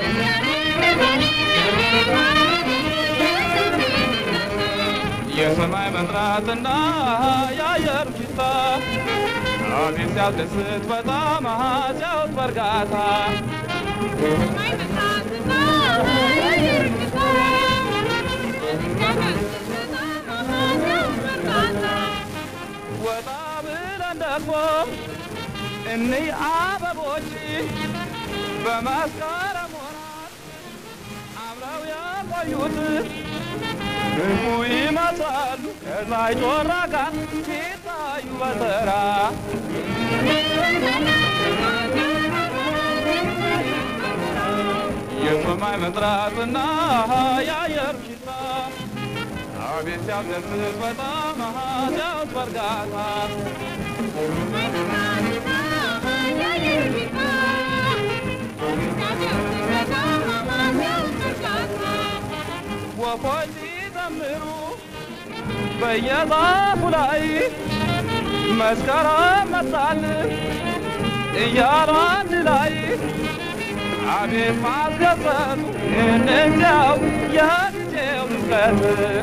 የሰማይ መጥራትና የአየር ሽታ አቤት ሲያስደስት በጣም ሲያውት በእርጋታ ወጣ ብለን ደግሞ እኒህ አበቦች በመስከረም ወራት አምረው የቆዩት ህዝቡ ይመስላሉ ከላይ ጮራ ጋር ሲታዩ በተራ የሰማይ መጥራትና የአየር ሽታ አቤት ሲያስደስት በጣም ሲያውት በእርጋታ ወፎች ሲዘምሩ በየዛፉ ላይ መስከረም መጣል እያሉ አንድ ላይ አቤት ማስደሰቱ እንዲያው የጊዜው ድምቀት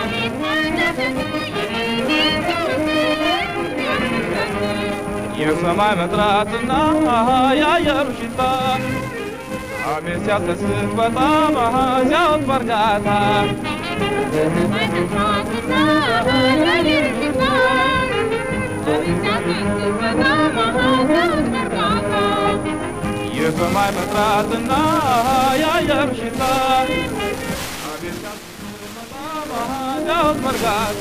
የሰማይ መጥራትና የአየሩ ሽታ አቤት ሲያስደስት በጣም ሲያውት በእርጋታ የሰማይ መጥራትና የአየር ሽታ አቤት ሲያስደስት በጣም ሲያውት በእርጋታ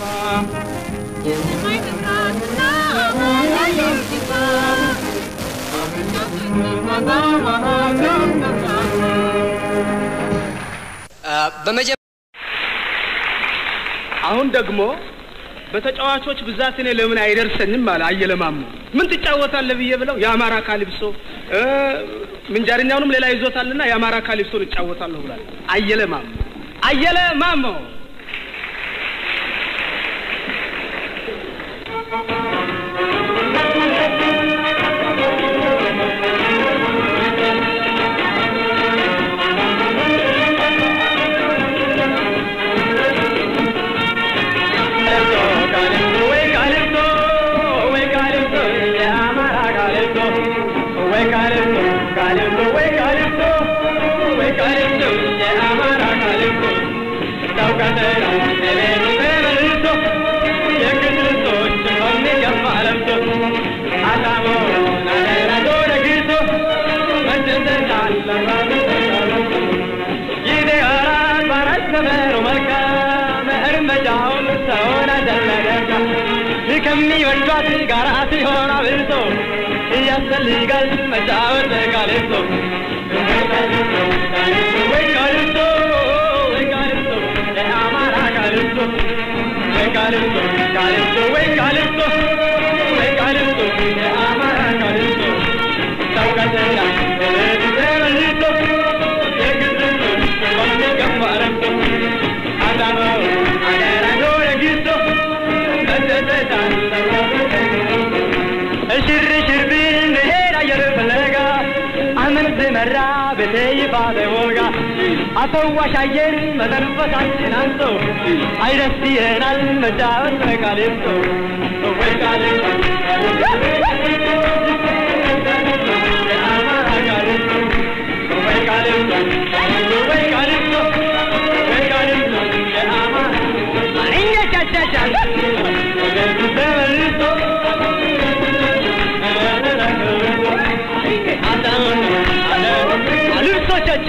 አሁን ደግሞ በተጫዋቾች ብዛት እኔ ለምን አይደርሰኝም አለ አየለ ማሞ። ምን ትጫወታለህ ብዬ ብለው የአማራ ካሊፕሶ እ ምንጃርኛውንም ሌላ ይዞታልና የአማራ ካሊፕሶን እጫወታለሁ ብሏል። አየለ ማሞ አየለ ማሞ ከሚወዷት ጋር ሲሆን አብልጦ እያስፈልጋል መጫወት ካሌቶ ወይ ካሌቶ ወይ ካሌቶ የአማራ ካሌቶ ወይ ካሌቶ ካሌቶ ወይ ካሌቶ ወይ ካሌቶ የአማራ ካሌቶ ታውቃተኛ ተመልቶ የግዝቶ በሚገባ ረግቶ አዳማ አገራ ዶረ ጊቶ ሽር ሽር ብንሄድ አየር ፍለጋ አመት መራ ቤቴ ይባለ ወጋ አፈዋሽ አየር መተንፈሳችን አንሶ አይደስ ይለናል መጫወት በቃሌቶ ወይ ቃሌቶ ወይ ቃሌቶ ወይ ቃሌቶ ወይ ቃሌቶ የአማራ እኛ ቻቻቻ ተመልሶ አልብሶቻቻ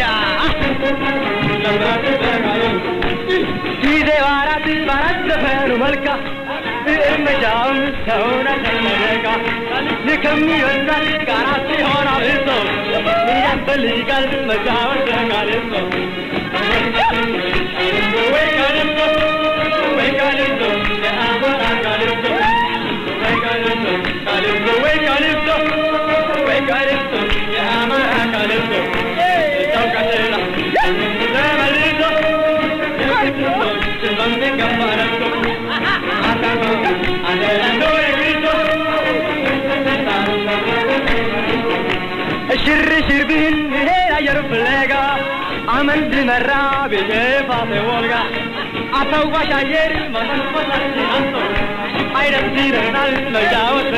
ጊዜ ባራት ባራት ዘፈኑ መልካ እርመጃውን ሰውን አሸመረቃ ከሚወዳት ጋራ ሲሆን አብሶ ያስፈልጋል መጫወት ካልሶ ወይ ካልሶ ወይ ካልሶ የአማራ ካልሶ ወይ ካልሶ ካልሶ ወይ ካልሶ ወይ ካልሶ የአማራ ካልሶ ታውቃለህ ተመልሶ የክርስቶስ በሚገባ ረግቶ አታቶ አደራንዶ የክርስቶ ሽርሽር ብህል ይሄ አየር ፍለጋ አመንድ መራ ብዬ ፋሴ ወልጋ አታውቋሽ አየር መንፈሳችን አንቶ አይደስ ይለናል መጫወት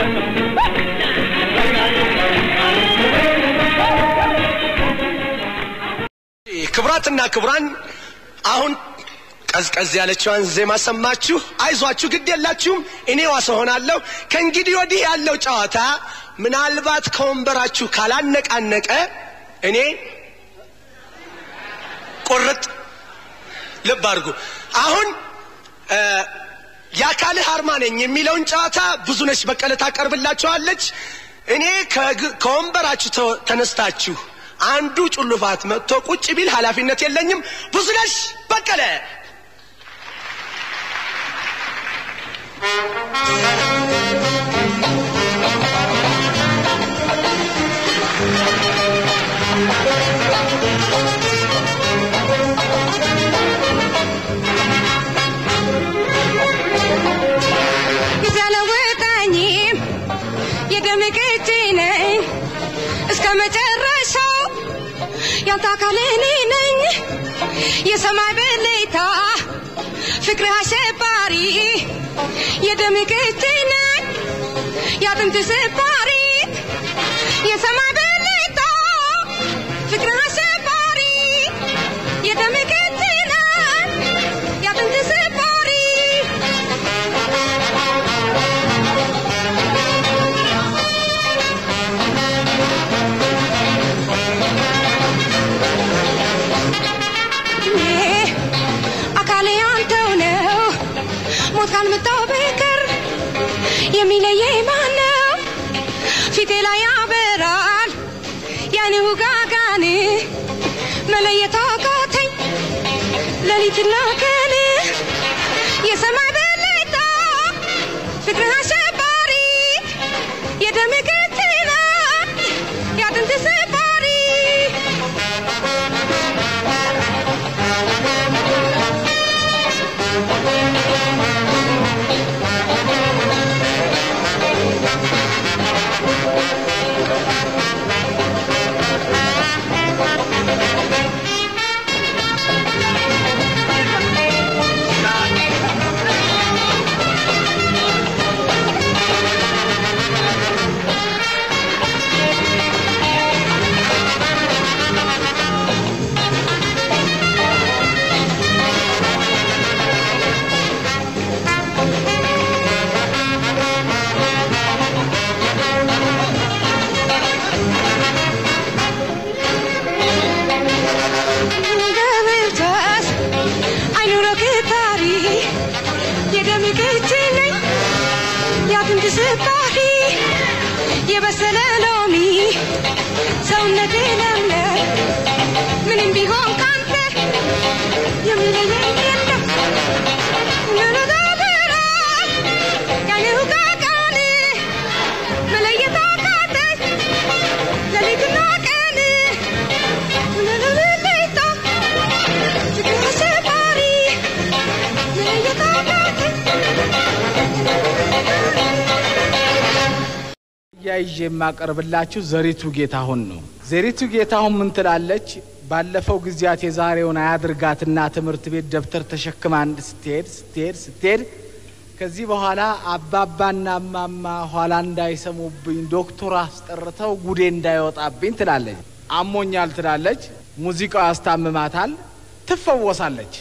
ክቡራትና ክቡራን አሁን ቀዝቀዝ ያለችዋን ዜማ ሰማችሁ። አይዟችሁ፣ ግድ የላችሁም። እኔ ዋስ ሆናለሁ። ከእንግዲህ ወዲህ ያለው ጨዋታ ምናልባት ከወንበራችሁ ካላነቃነቀ እኔ ቁርጥ ልብ አድርጉ። አሁን የአካልህ አርማ ነኝ የሚለውን ጨዋታ ብዙነሽ በቀለ ታቀርብላችኋለች። እኔ ከግ- ከወንበራችሁ ተ- ተነስታችሁ አንዱ ጩልፋት መጥቶ ቁጭ ቢል ኃላፊነት የለኝም። ብዙነሽ በቀለ ጊዜ አለወጣኝም የደም ቅጂ ነኝ እስከ መጨረሻው ያንተ አካል እኔ ነኝ የሰማይ ብልታ ፍቅርህ አሸባሪ የደም ቅጂ ነኝ የአጥንት ስባሪ የሰማይ ብልታ ፍቅርህ አሸባሪ የደም ቅጂ ነኝ የአጥንት ስባሪ እኔ አካሌ አንተው ነው ሞት ካልመጣው በቀር የሚለየኝ ማን ነው? ፊቴ ላይ ያበራል ያን ውጋጋን መለየት አቃተኝ ሌሊትና ቀን የሰማይ በለይታ ፍቅርህ አሸባሪ የደም ቅትና የአጥንት ስባሪ ገብተስ አይኑረው ክታሪ የደም ቅጂ ነኝ የአጥንት ስባሪ የበሰለ ሎሚ ሰውነቴ ለምለም ምንም ቢሆን ካንተ የሚለየኝ የለም ነረዳበራል ያኔው ጋጋን መለየት አቃተኝ ሌሊትና ቀን ለለለለይታ ፍቅር አሸባሪ መለየት አቃተኝ እያይዤ የማቀርብላችሁ ዘሪቱ ጌታሁን ነው። ዘሪቱ ጌታሁን ምን ትላለች? ባለፈው ጊዜያት የዛሬውን አያድርጋትና ትምህርት ቤት ደብተር ተሸክማ አንድ ስትሄድ ስትሄድ ስትሄድ ከዚህ በኋላ አባባና እማማ ኋላ እንዳይሰሙብኝ ዶክተር አስጠርተው ጉዴ እንዳይወጣብኝ ትላለች። አሞኛል ትላለች። ሙዚቃው ያስታምማታል። ትፈወሳለች።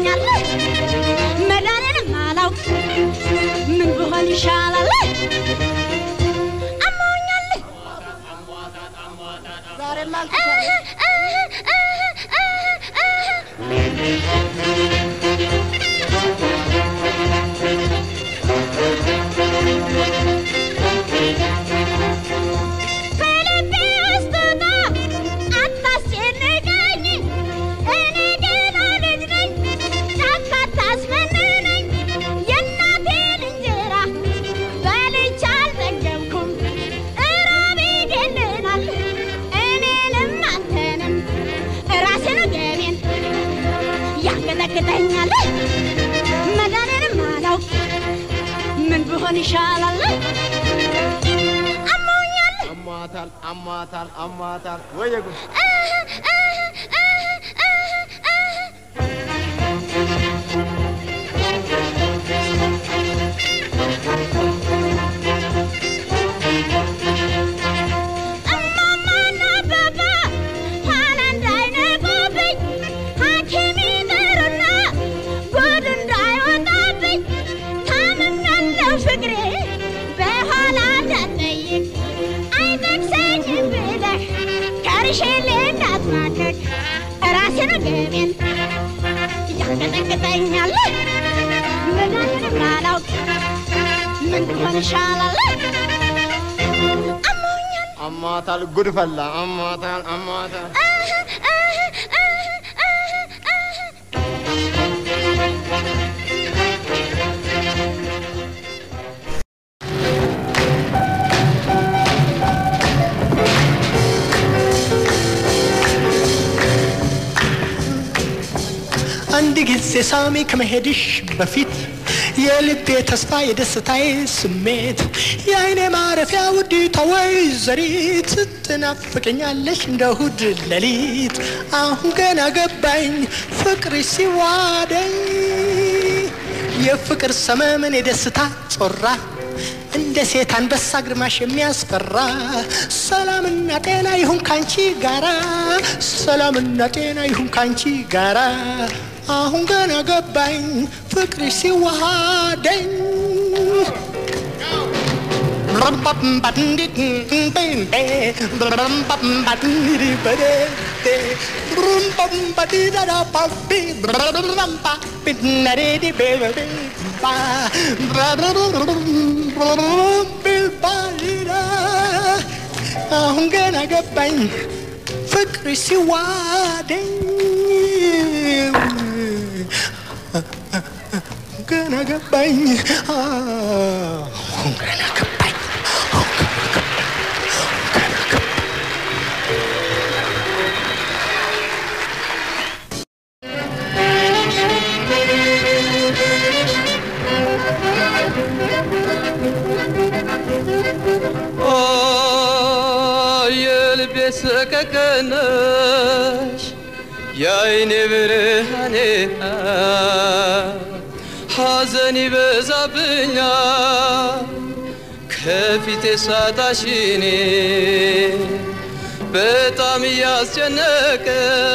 አሞኛል መዳኔንም አላውቅ ምን ብሆን ይሻላል አሞኛል ዛሬማ ከልቤ ውስጥ ውጣ አታስጨንቀኝ እኔ ገና ልጅ ነኝ ጫካ አታስመንነኝ የእናቴን እንጀራ በልቼ አልጠገብኩም እራብ ይገለናል እኔንም አንተንም ራሴን ገቤን ያንቀጠቅጠኛል መዳኔንም አላውቅ ምን ብሆን ይሻላል አሞኛል አሟታል አሟታል አሟታል ወየ ጉድ እማማና አባባ ኋላ እንዳይነቁብኝ ሐኪም ይጠሩና ጉድ እንዳይወጣብኝ ታምሜያለሁ ፍቅሬ በኋላ እንዳትጠይቅ አይጠቅሰኝም ብለህ ከርሼሌ እንዳትማቀቅ ራሴን ገቤን ያንቀጠቅጠኛል መድኃኒትም አላውቅ ምን ብሆን ይሻላል አሞኛል አሟታል ጉድ ፈላ አሟታል አሟታል አንድ ጊዜ ሳሚ ከመሄድሽ በፊት የልቤ ተስፋ የደስታዬ ስሜት የአይኔ ማረፊያ ውዲቷ ወይዘሪት ትናፍቀኛለሽ እንደ እሑድ ሌሊት አሁን ገና ገባኝ ፍቅርሽ ሲዋደኝ የፍቅር ሰመመን የደስታ ጮራ እንደ ሴት አንበሳ ግርማሽ የሚያስፈራ ሰላምና ጤና ይሁን ካንቺ ጋራ ሰላምና ጤና ይሁን ካንቺ ጋራ አሁን ገና ገባኝ ፍቅርሽ ሲዋሃደኝ አሁን ገና ገባኝ ፍቅርሽ ሲዋደኝ ገና ገባኝ አሁን ገና ገባኝ ኦ የልቤ ሰቀቀነሽ የአይኔ ብርሃኔ ሐዘን ይበዛብኛል ከፊቴ ሳጣሽኔ በጣም እያስጨነቀ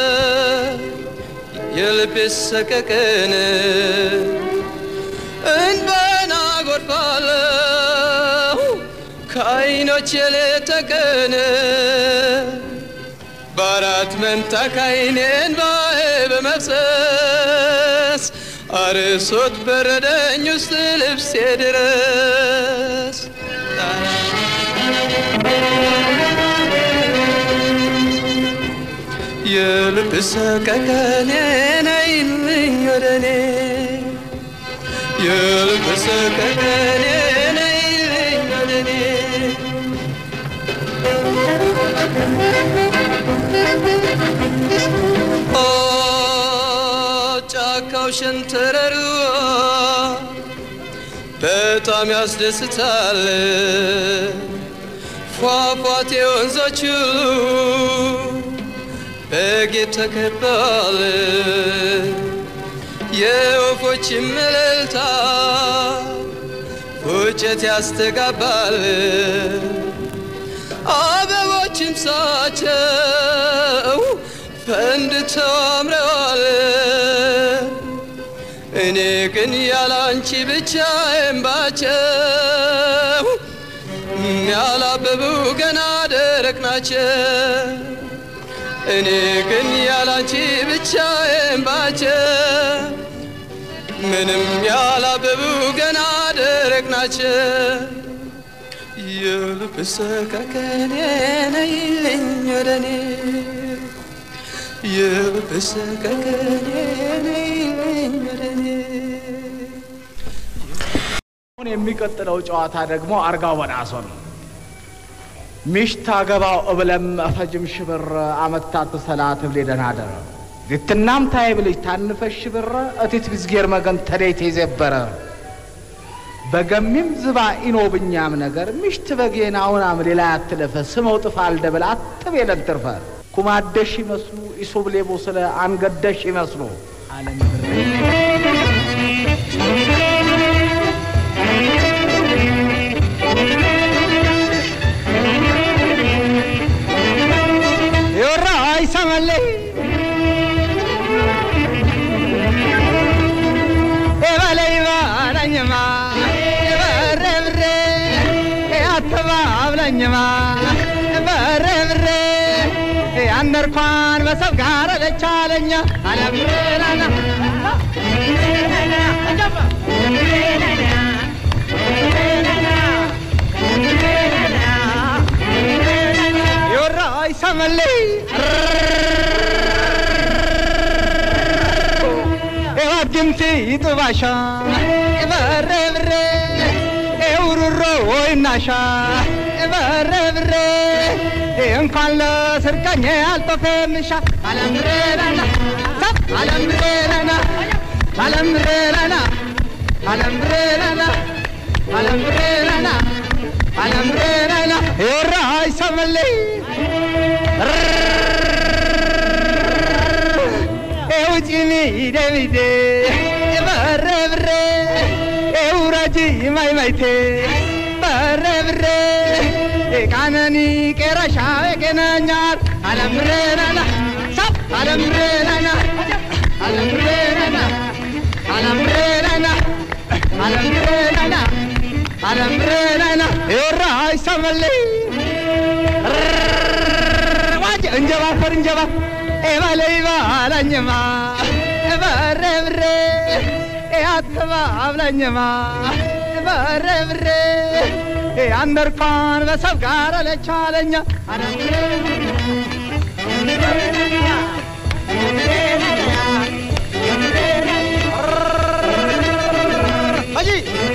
የልቤ ሰቀቀን እንባና ጎርፋለሁ ከአይኖች ሌት ቀን በአራት መንታ ከአይኔ እንባዬ በመፍሰስ አርሶት በረደኝ ውስጥ ልብሴ ድረስ የልብ ሰቀቀኔ ነይልኝ ወደ እኔ የልብ ሰቀቀኔ ነይልኝ ወደ እኔ ኦ ጫካው ሸንተረሩ በጣም ያስደስታል ፏፏቴ ወንዞች በጌጥ ተከባል የወፎች እልልታ ፉጨት ያስተጋባል አበቦችም ሳቸው ፈንድተው አምረዋል እኔ ግን ያላንቺ ብቻዬን ባቸው ያላበቡ ገና ደረቅ ናቸው። እኔ ግን ያላንቺ ብቻዬን ባቸው ምንም ያላበቡ ገና ደረቅ ናቸው። የልብ ሰቀቀኔ ነይልኝ ወደኔ የልብ ሰቀቀኔ ነይልኝ ወደኔ አሁን የሚቀጥለው ጨዋታ ደግሞ አርጋው በናሶ ነው። ሚሽት አገባው እብለም እፈጅም ሽብር አመታት ሰላት እብሌ ደናደረ ልትናም ታይ ብልጅ ታንፈሽ ሽብረ እቲት ብዝጌር መገን ተደይት የዘበረ በገሚም ዝባ ኢኖ ብኛም ነገር ሚሽት በጌናውናም ሌላ ያትለፈ ስመው ጥፋ አልደብል አጥብ የለንትርፈ ኩማደሽ ይመስሉ ኢሶብሌቦ ስለ አንገደሽ ይመስሉ አለም የወራ አይሰማለ የበለይ ባለኝማ የበረ ብሬ አተባብለኝማ በረ ብሬ ያነርኳን በሰብ ጋር ለቻለኛ አለምረናና የወራ አይሰማለይ ድምቲ ይጥባሻ በረ ብሬ ውሩሮ ወይናሻ በረ ብሬ እንኳን ለስርቀኝ አልጠፌምሻ አለምሬናና አለምሬናና አለምሬናና አለምሬናና አለምሬናና አለምሬናና የወራ አይሰማለይ ውጪኒ ደሚቴ በረ ብሬ ውረጂ ማይማይቴ በረ ብሬ ቃነኒ ቄረሻ የቄነኛር አለምሬናና ሰብ አለምሬናና አለምሬናና አለምሬናና አለምሬናና አለምሬናና የወራ አይሰማለይ ዋጅ እንጀባ ፈር እንጀባ ኤባለይ ባላኝማ በረ ብሬ አትባ አብላኝማ በረ ብሬ አንደርኳን በሰብ ጋር ለቻለኛ አጂ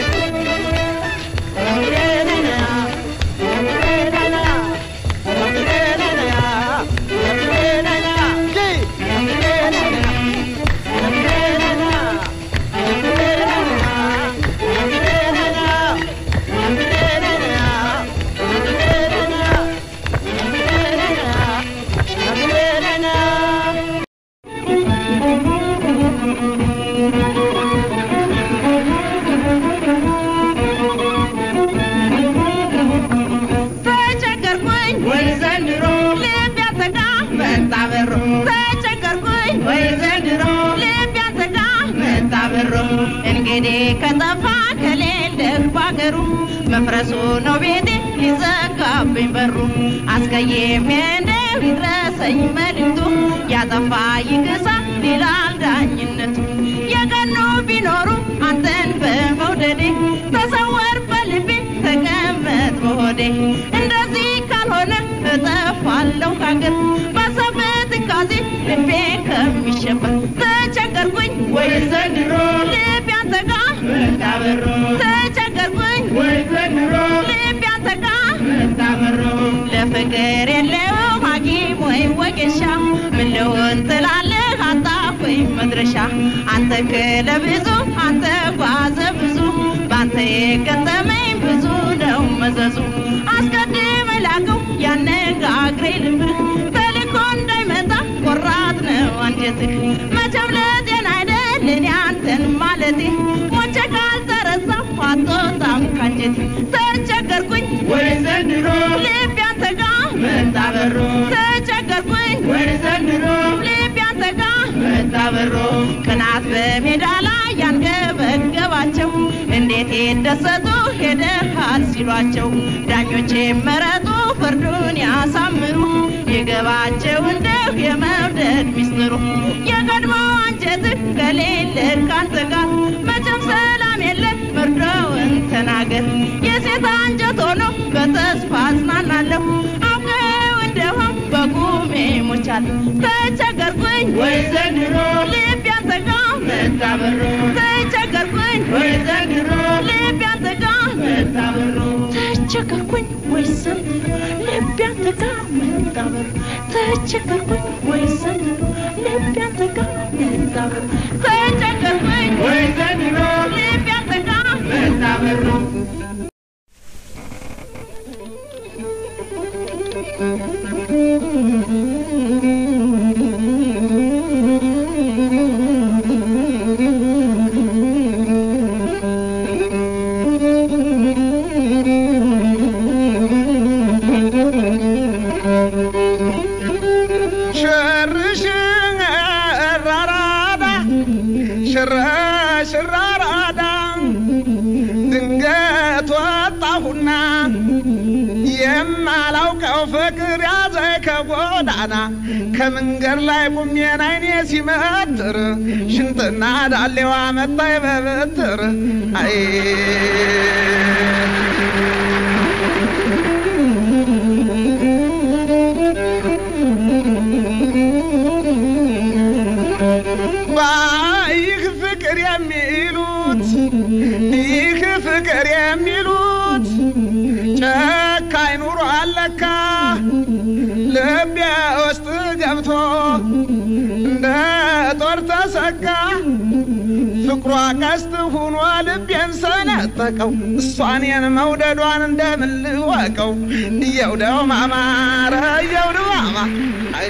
ተቸገርኩኝ ወይ ዘንድሮ ልብ ያተጋ መጣ በሮ ተቸገርኩኝ ወይ ዘንድሮ ልብ ያተጋ መጣ በሮ እንግዲህ ከጠፋ ከሌለህ ባገሩ መፍረሱ ነው ቤቴ ሊዘጋብኝ በሩ አስቀይሜ እንደው ይድረሰኝ መልእክቱ ያጠፋ ይክሳ ይላል ዳኝነቱ የቀኑ ቢኖሩ አንተን በመውደዴ ተሰወር በልቤ ተቀመጥ በሆዴ እንደዚህ ካልሆነ እጠፋለሁ ካገር ባሰበት ትካዜ ልቤ ከሚሸበር ተቸገርኩኝ ወይ ዘንድሮ ልቤ አንተ ጋ መታበሮ ተቸገርኩኝ ወይ ዘንድሮ ልቤ አንተ ጋ መታበሮ ለፍቅር የለው ሐኪም ወይ ወጌሻ ምን ልሆን ትላለህ አጣሁኝ መድረሻ አንተ ክለብዙ አንተ ጓዘ ብዙ ባንተ የገጠመኝ ብዙ ነው መዘዙ አስቀድመ ላከው ያነጋግሬ ልብህ ተልኮ እንዳይመጣ ቆራጥ ነው አንጀትህ መቼም ለጤና አይደል እኔ አንተን ማለቴ ሞቼ ካልተረሳሁ አትወጣም ካንጀቴ ተቸገርኩኝ ወይ ዘንድሮ ልቤ አንተ ጋ መጣ በሮ ተቸገርኩኝ ወይ ዘንድሮ ልቤ አንተ ጋ መጣ በሮ ቅናት በሜዳ ላይ ያንገ ሊደሰቱ ሄደሃል ሲሏቸው ዳኞቼ መረጡ ፍርዱን ያሳምሩ የገባቸው እንደው የመውደድ ሚስጥሩ የቀድሞ አንጀትህ ከሌለ ካንተ ጋር መቼም ሰላም የለ መርዶውን ተናገር የሴት አንጀት ሆኖ በተስፋ አጽናናለሁ አውቀው እንደሆን በቁሜ ሞቻለሁ ተቸገርኩኝ ወይ ዘንድሮ ልብ ያንተ ጋር መታበሮ ተቸገርኩኝ ወይ ዘንድሮ ልብ ያንተ ጋር መታበሮ ተቸገርኩኝ ወይ ዘንድሮ ልብ ያንተ ጋር መታበሮ ተቸገርኩኝ ወይ ዘንድሮ ልብ ያንተ ጋር መታበሮ ተቸገርኩኝ ወይ ዘንድሮ ልብ ያንተ ጋር መታበሮ ሽር ሽር አራዳ ሽር ሽር አራዳ ድንገት ወጣሁና የማላውቀው ፍቅር ያዘ ከጎዳና ከመንገድ ላይ ቁሜን አይኔ ሲመትር ሽንጥና ዳሌዋ መጣይ በብትር አይ ይህ ፍቅር የሚሉት ይህ ፍቅር የሚሉት ጨካኝ ኑሮ አለካ ልቤ ውስጥ ገብቶ እንደ ጦር ተሰካ ፍቅሯ ቀስት ሁኖ ልቤን ሰነጠቀው እሷኔን መውደዷን እንደምን ልወቀው እየው ደው ማማረ እየው ደው ማማ አይ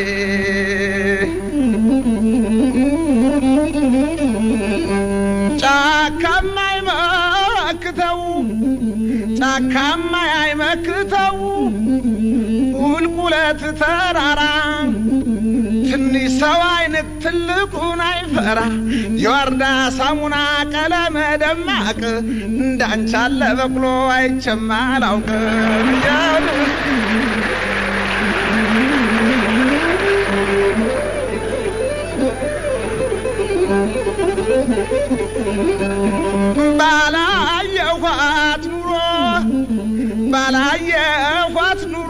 ጫካማ አይመክተው ጫካማ አይመክተው ቁልቁለት ተራራ ትንሽ ሰው አይነት ትልቁን አይፈራ የወርዳ ሳሙና ቀለመ ደማቅ እንዳንቻለ በቅሎ አይቼም አላውቅም እያሉ ባላየኋት ኑሮ ባላየኋት ኑሮ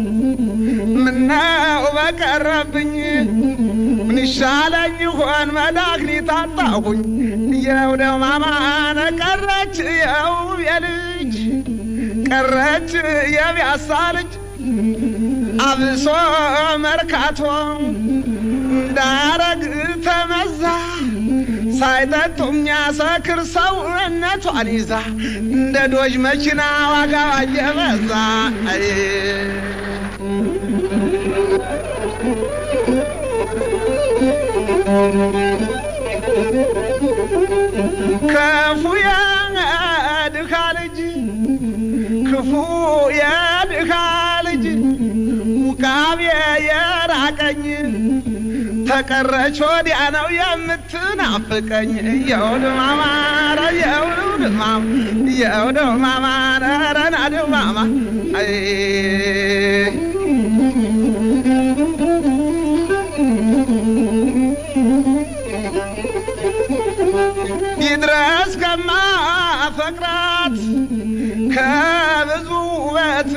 ምነው በቀረብኝ ምን ይሻለኝ ይሆን መድኃኒት አጣሁኝ የውደው ማማነ ቀረች የውብ የልጅ ቀረች የቢያሳ ልጅ አብሶ መርካቶ እንዳረግ ተመዛ ሳይጠጡ የሚያሰክር ሰውነቷን ይዛ እንደ ዶጅ መኪና ዋጋዋ እየበዛ አይ ክፉ የድሃ ልጅ ክፉ የድሃ ልጅ ውቃቤ የራቀኝ ተቀረች ወዲያ ነው የምትናፍቀኝ የውድ ማማረ የውድ ማማ የውድ ማማረ ረናድ ማማ አይ ይድረስ ከማፈቅራት ከብዙ ውበት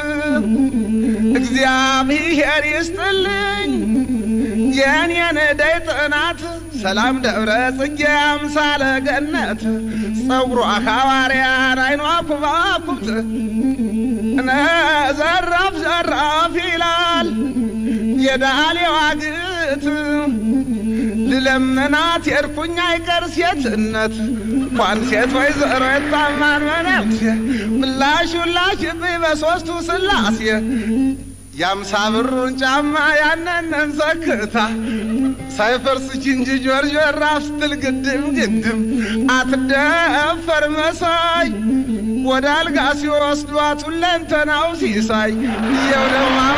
እግዚአብሔር ይስጥልኝ የኔን ደይ ጥናት ሰላም ደብረ ጽጌ አምሳለ ገነት ጸጉሯ ሐዋርያን አይኗ ኩባኩብት እነ ዘራፍ ዘራፍ ይላል የዳሌዋ ግት ልለምናት የርኩኝ አይቀር ሴትነት እንኳን ሴት ወይዘሮ የታማን መነኩሴ ምላሽ ላሽብኝ በሦስቱ ስላሴ የአምሳ ብሩን ጫማ ያነነን ሰክታ ሳይፈርስ ችንጂ ጆርጆር ራፍ ስትል ግድም ግድም አትደፈር መሳይ ወደ አልጋ ሲወስዷት ሁለንተናው ሲሳይ እየው ደማማ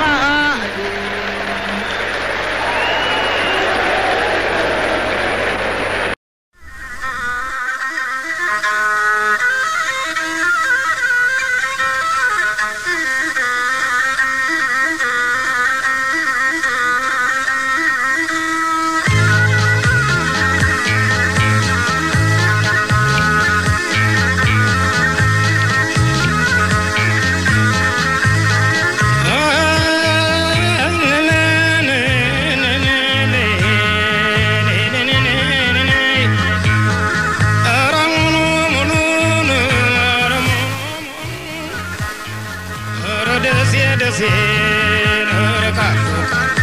ራሴን እረካለሁ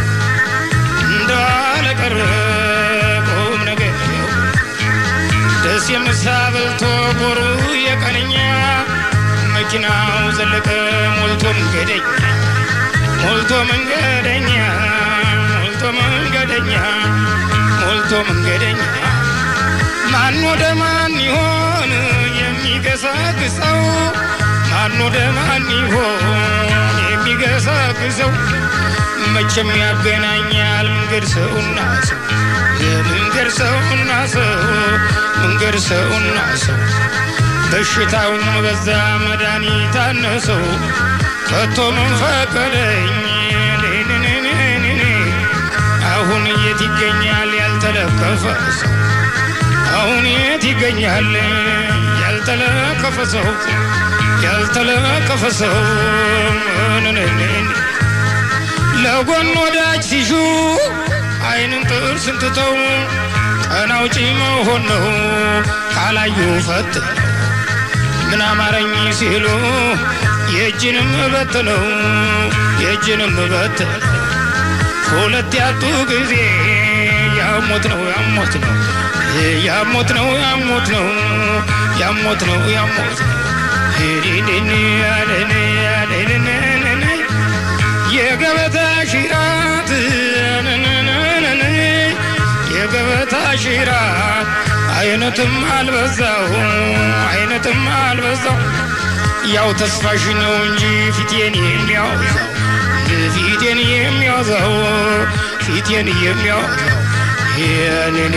እንዳለቀረ ቁም ነገር ደስ የምሳ በልቶ ጎሩ የቀነኛ መኪናው ዘለቀ ሞልቶ መንገደኛ ሞልቶ መንገደኛ ሞልቶ መንገደኛ ሞልቶ መንገደኛ ማን ወደ ማን ይሆን የሚገሰግሰው ማን ወደ ማን ይሆን የሚገሰግሰው መቼም ያገናኛል መንገድ ሰውና ሰው የመንገድ ሰውና ሰው መንገድ ሰውና ሰው በሽታውም በዛ መድኃኒት አነሰው ከቶ ምን ፈቀደኝ ኔኔኔኔኔ አሁን የት ይገኛል ያልተለከፈ ሰው አሁን የት ይገኛል ያልተለከፈ ሰው ያልተለከፈ ሰው ነነኔኔ ለጎን ወዳጅ ሲሹ አይንን ጥርስን ትተው ቀን አውጪ መሆን ነው ካላዩ ፈት ምን አማረኝ ሲሉ የእጅንም በት ነው የእጅንም በት ሁለት ያጡ ጊዜ ያሞት ነው ያሞት ነው ያሞት ነው ያሞት ነው ያሞት ነው ያሞት ነው ሄዴኔ ያለኔ ያለኔ የገበታ ሽራት ነነነነ የገበታ ሽራት አይነትም አልበዛው አይነትም አልበዛው ያው ተስፋሽ ነው እንጂ ፊቴን የሚያወዛው ፊቴን የሚያወዛው ፊቴን የሚያወዛው ያነኔ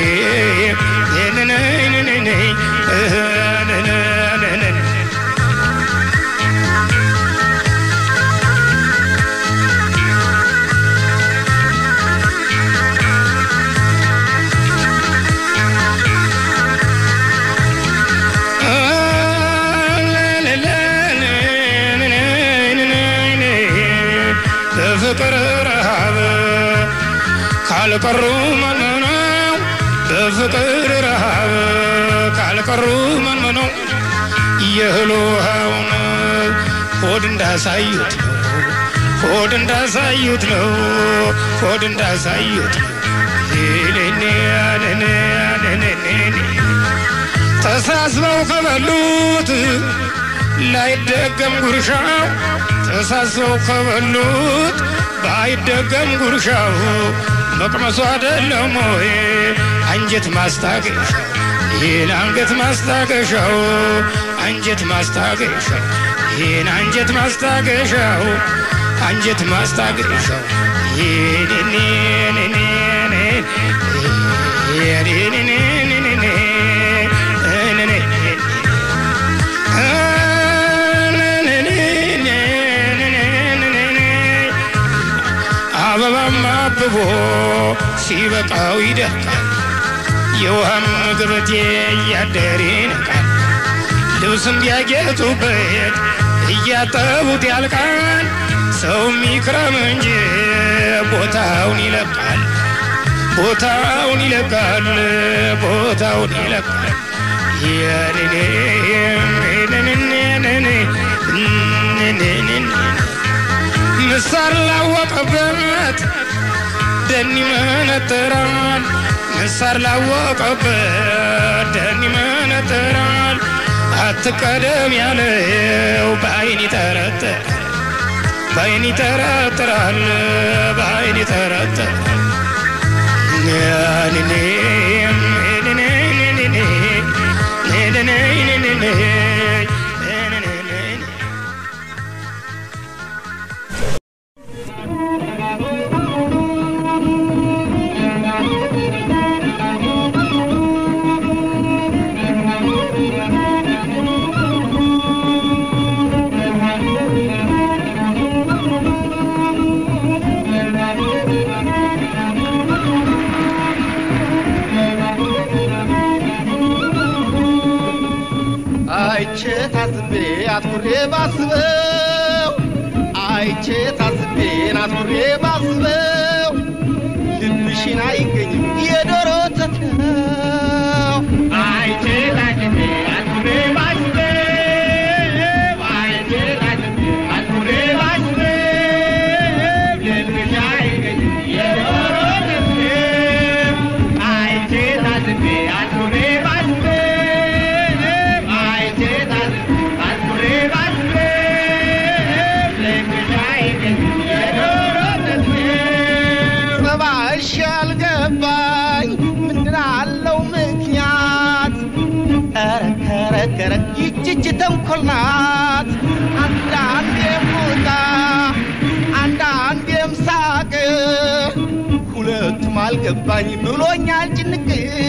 ነነነነ ነነነነ በፍቅር ረሃብ ካልቀሩ መንመነው በፍቅር ረሃብ ካልቀሩ መንመነው የእህል ውሃውን ሆድ እንዳሳዩት ነው ሆድ እንዳሳዩት ነው ሆድ እንዳሳዩት ነው ሌሌኔ ያለኔ ያለኔ ተሳስበው ከበሉት ላይደገም ጉርሻው ተሳስበው ከበሉት ባይደገም ጉርሻው መቅመሱ አይደለም ወይ አንጀት ማስታገሻው ይህን አንገት ማስታገሻው አንጀት ማስታገሻው ይህን አንጀት ማስታገሻው አንጀት ማስታገሻው አበባም አብቦ ሲበቃው ይደርቃል የውሃም ገበቴ እያደር ይነቃል ልብስም ቢያጌጡበት እያጠቡት ያልቃል ሰውም ይክረም እንጂ ቦታውን ይለቃል ቦታውን ይለቃል ቦታውን ይለቃል ምሳር ላወቀበት ደን ይመነጥራል ምሳር ላወቀበት ደን ይመነጥራል አትቀደም ያለው በአይን ይጠረጥራል በአይን ይጠረጥራል በአይን ይጠረጥራል አይቼ ታዝቤ አትኩሬ ባስበው አይቼ ታዝቤን አትኩሬ ባስበው ልብሽን አይገኝም የዶሮ ተተው አይቼ ታዝቤ አትኩሬ ባስበው አይቼ ታዝቤ አትኩሬ ባስበው ተንኮል ናት አንዳንዴም ቁጣ አንዳንዴም ሳቅ ሁለቱም አልገባኝ ብሎኛል ጭንቅ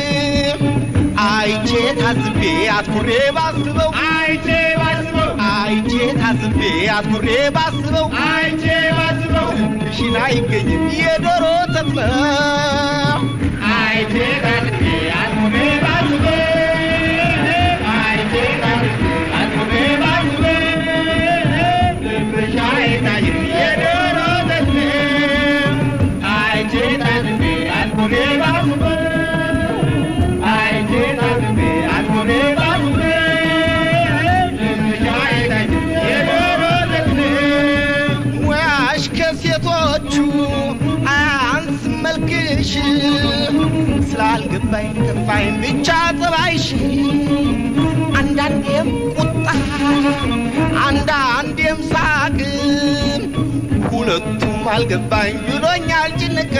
አይቼ ታዝቤ አትኩሬ ባስበው አይቼ ባስበው አይቼ ታዝቤ አትኩሬ ባስበው አይቼ ባስበው ልብሽን አይገኝም የዶሮ ወተት ነው አይቼ ታዝቤ አትኩሬ ባስበው አይቼ ታዝቤ አትኩሬ ባስበው ልብሽ አይታይም የዶሮ ወተት ነው አይቼ ታዝቤ አትኩሬ ባስበው አይቼ ታዝቤ አትኩሬ ባስበው ልብሽ አይታይም የዶሮ ወተት ነው ሙያሽ ከሴቶቹ አያንስ መልክሽ ስላልገባኝ ከፋኝ ብቻ ጠባይሽ አንዳንዴም ቁጣ አንዳንዴም ሳቅ ሁለቱም አልገባኝ ብሎኛል ጭንቅ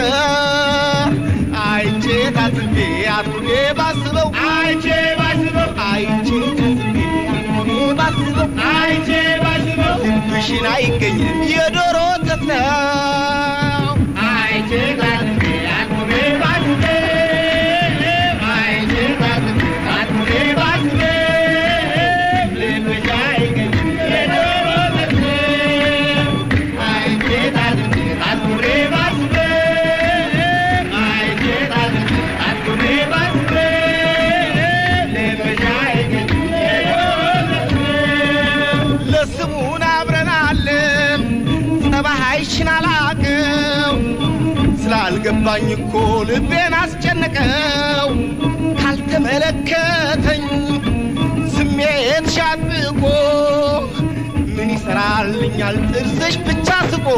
አይቼ ታዝቤ አትኩሬ ባስበው አይቼ ባስበው አይቼ ታዝቤ አትኩሬ ባስበው አይቼ ባስበው ልብሽን አይገኝም የዶሮ ወተት ነው አይቼ ታዝቤ አትኩሬ ባስበው አይቼ ታዝቤ አትኩሬ ባስበው ልብሽ አይገኝም የዶሮ ወተት ነው አይቼ ታዝቤ አትኩሬ ባስበው አይቼ ታዝቤ አትኩሬ ባስበው ልብሽ አይገኝም የዶሮ ወተት ነው ለስሙን አብረናለን ጸባሃይሽን አላቀው ስላልገባኝ እኮ ልቤን አስጨነቀው ካልተመለከተኝ ስሜት ሻጥቆ ምን ይሰራልኛል ጥርስሽ ብቻ ስቆ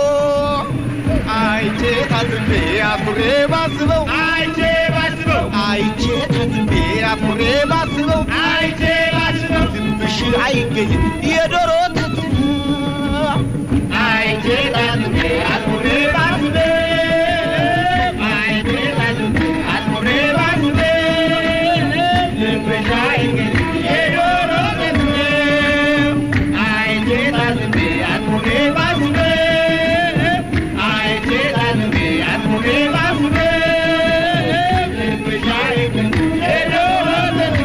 አይቼ ታዝቤ አኩሬ ባስበው አይቼ ባስበው አይቼ ታዝቤ አኩሬ ባስበው አይቼ ባስበው ልብሽ አይገኝም የዶሮ ወተት አይቼ ታዝቤ አኩሬ ባስበው አይቼ ታዝቤ አኩሬ ባስበው ልብሽ አይገኝም የዶሮ ወተት አይቼ ታዝቤ አኩሬ ባስበው አይቼ ታዝቤ አኩሬ ባስበው ልብሽ አይገኝም የዶሮ ወተት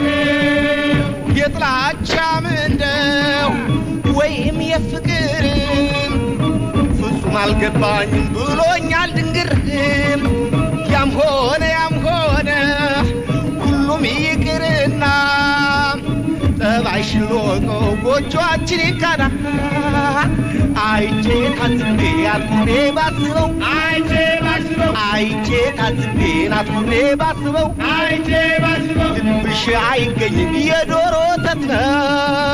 የጥላቻ ምንደው ወይም የፍቅርን ፍጹም አልገባኝም ብሎኛል ድንግርም ያም ሆነ ያም ሆነ ሁሉም ይቅርና ጠባይሽን ልወቀው ጎጆአችን ይካና አይቼ ታዝቤ አትኩሬ ባስበው አይቼ ባስበው አይቼ ታዝቤ አትኩሬ ባስበው አይቼ ባስበው ልብሽ አይገኝም የዶሮ ወተት ነው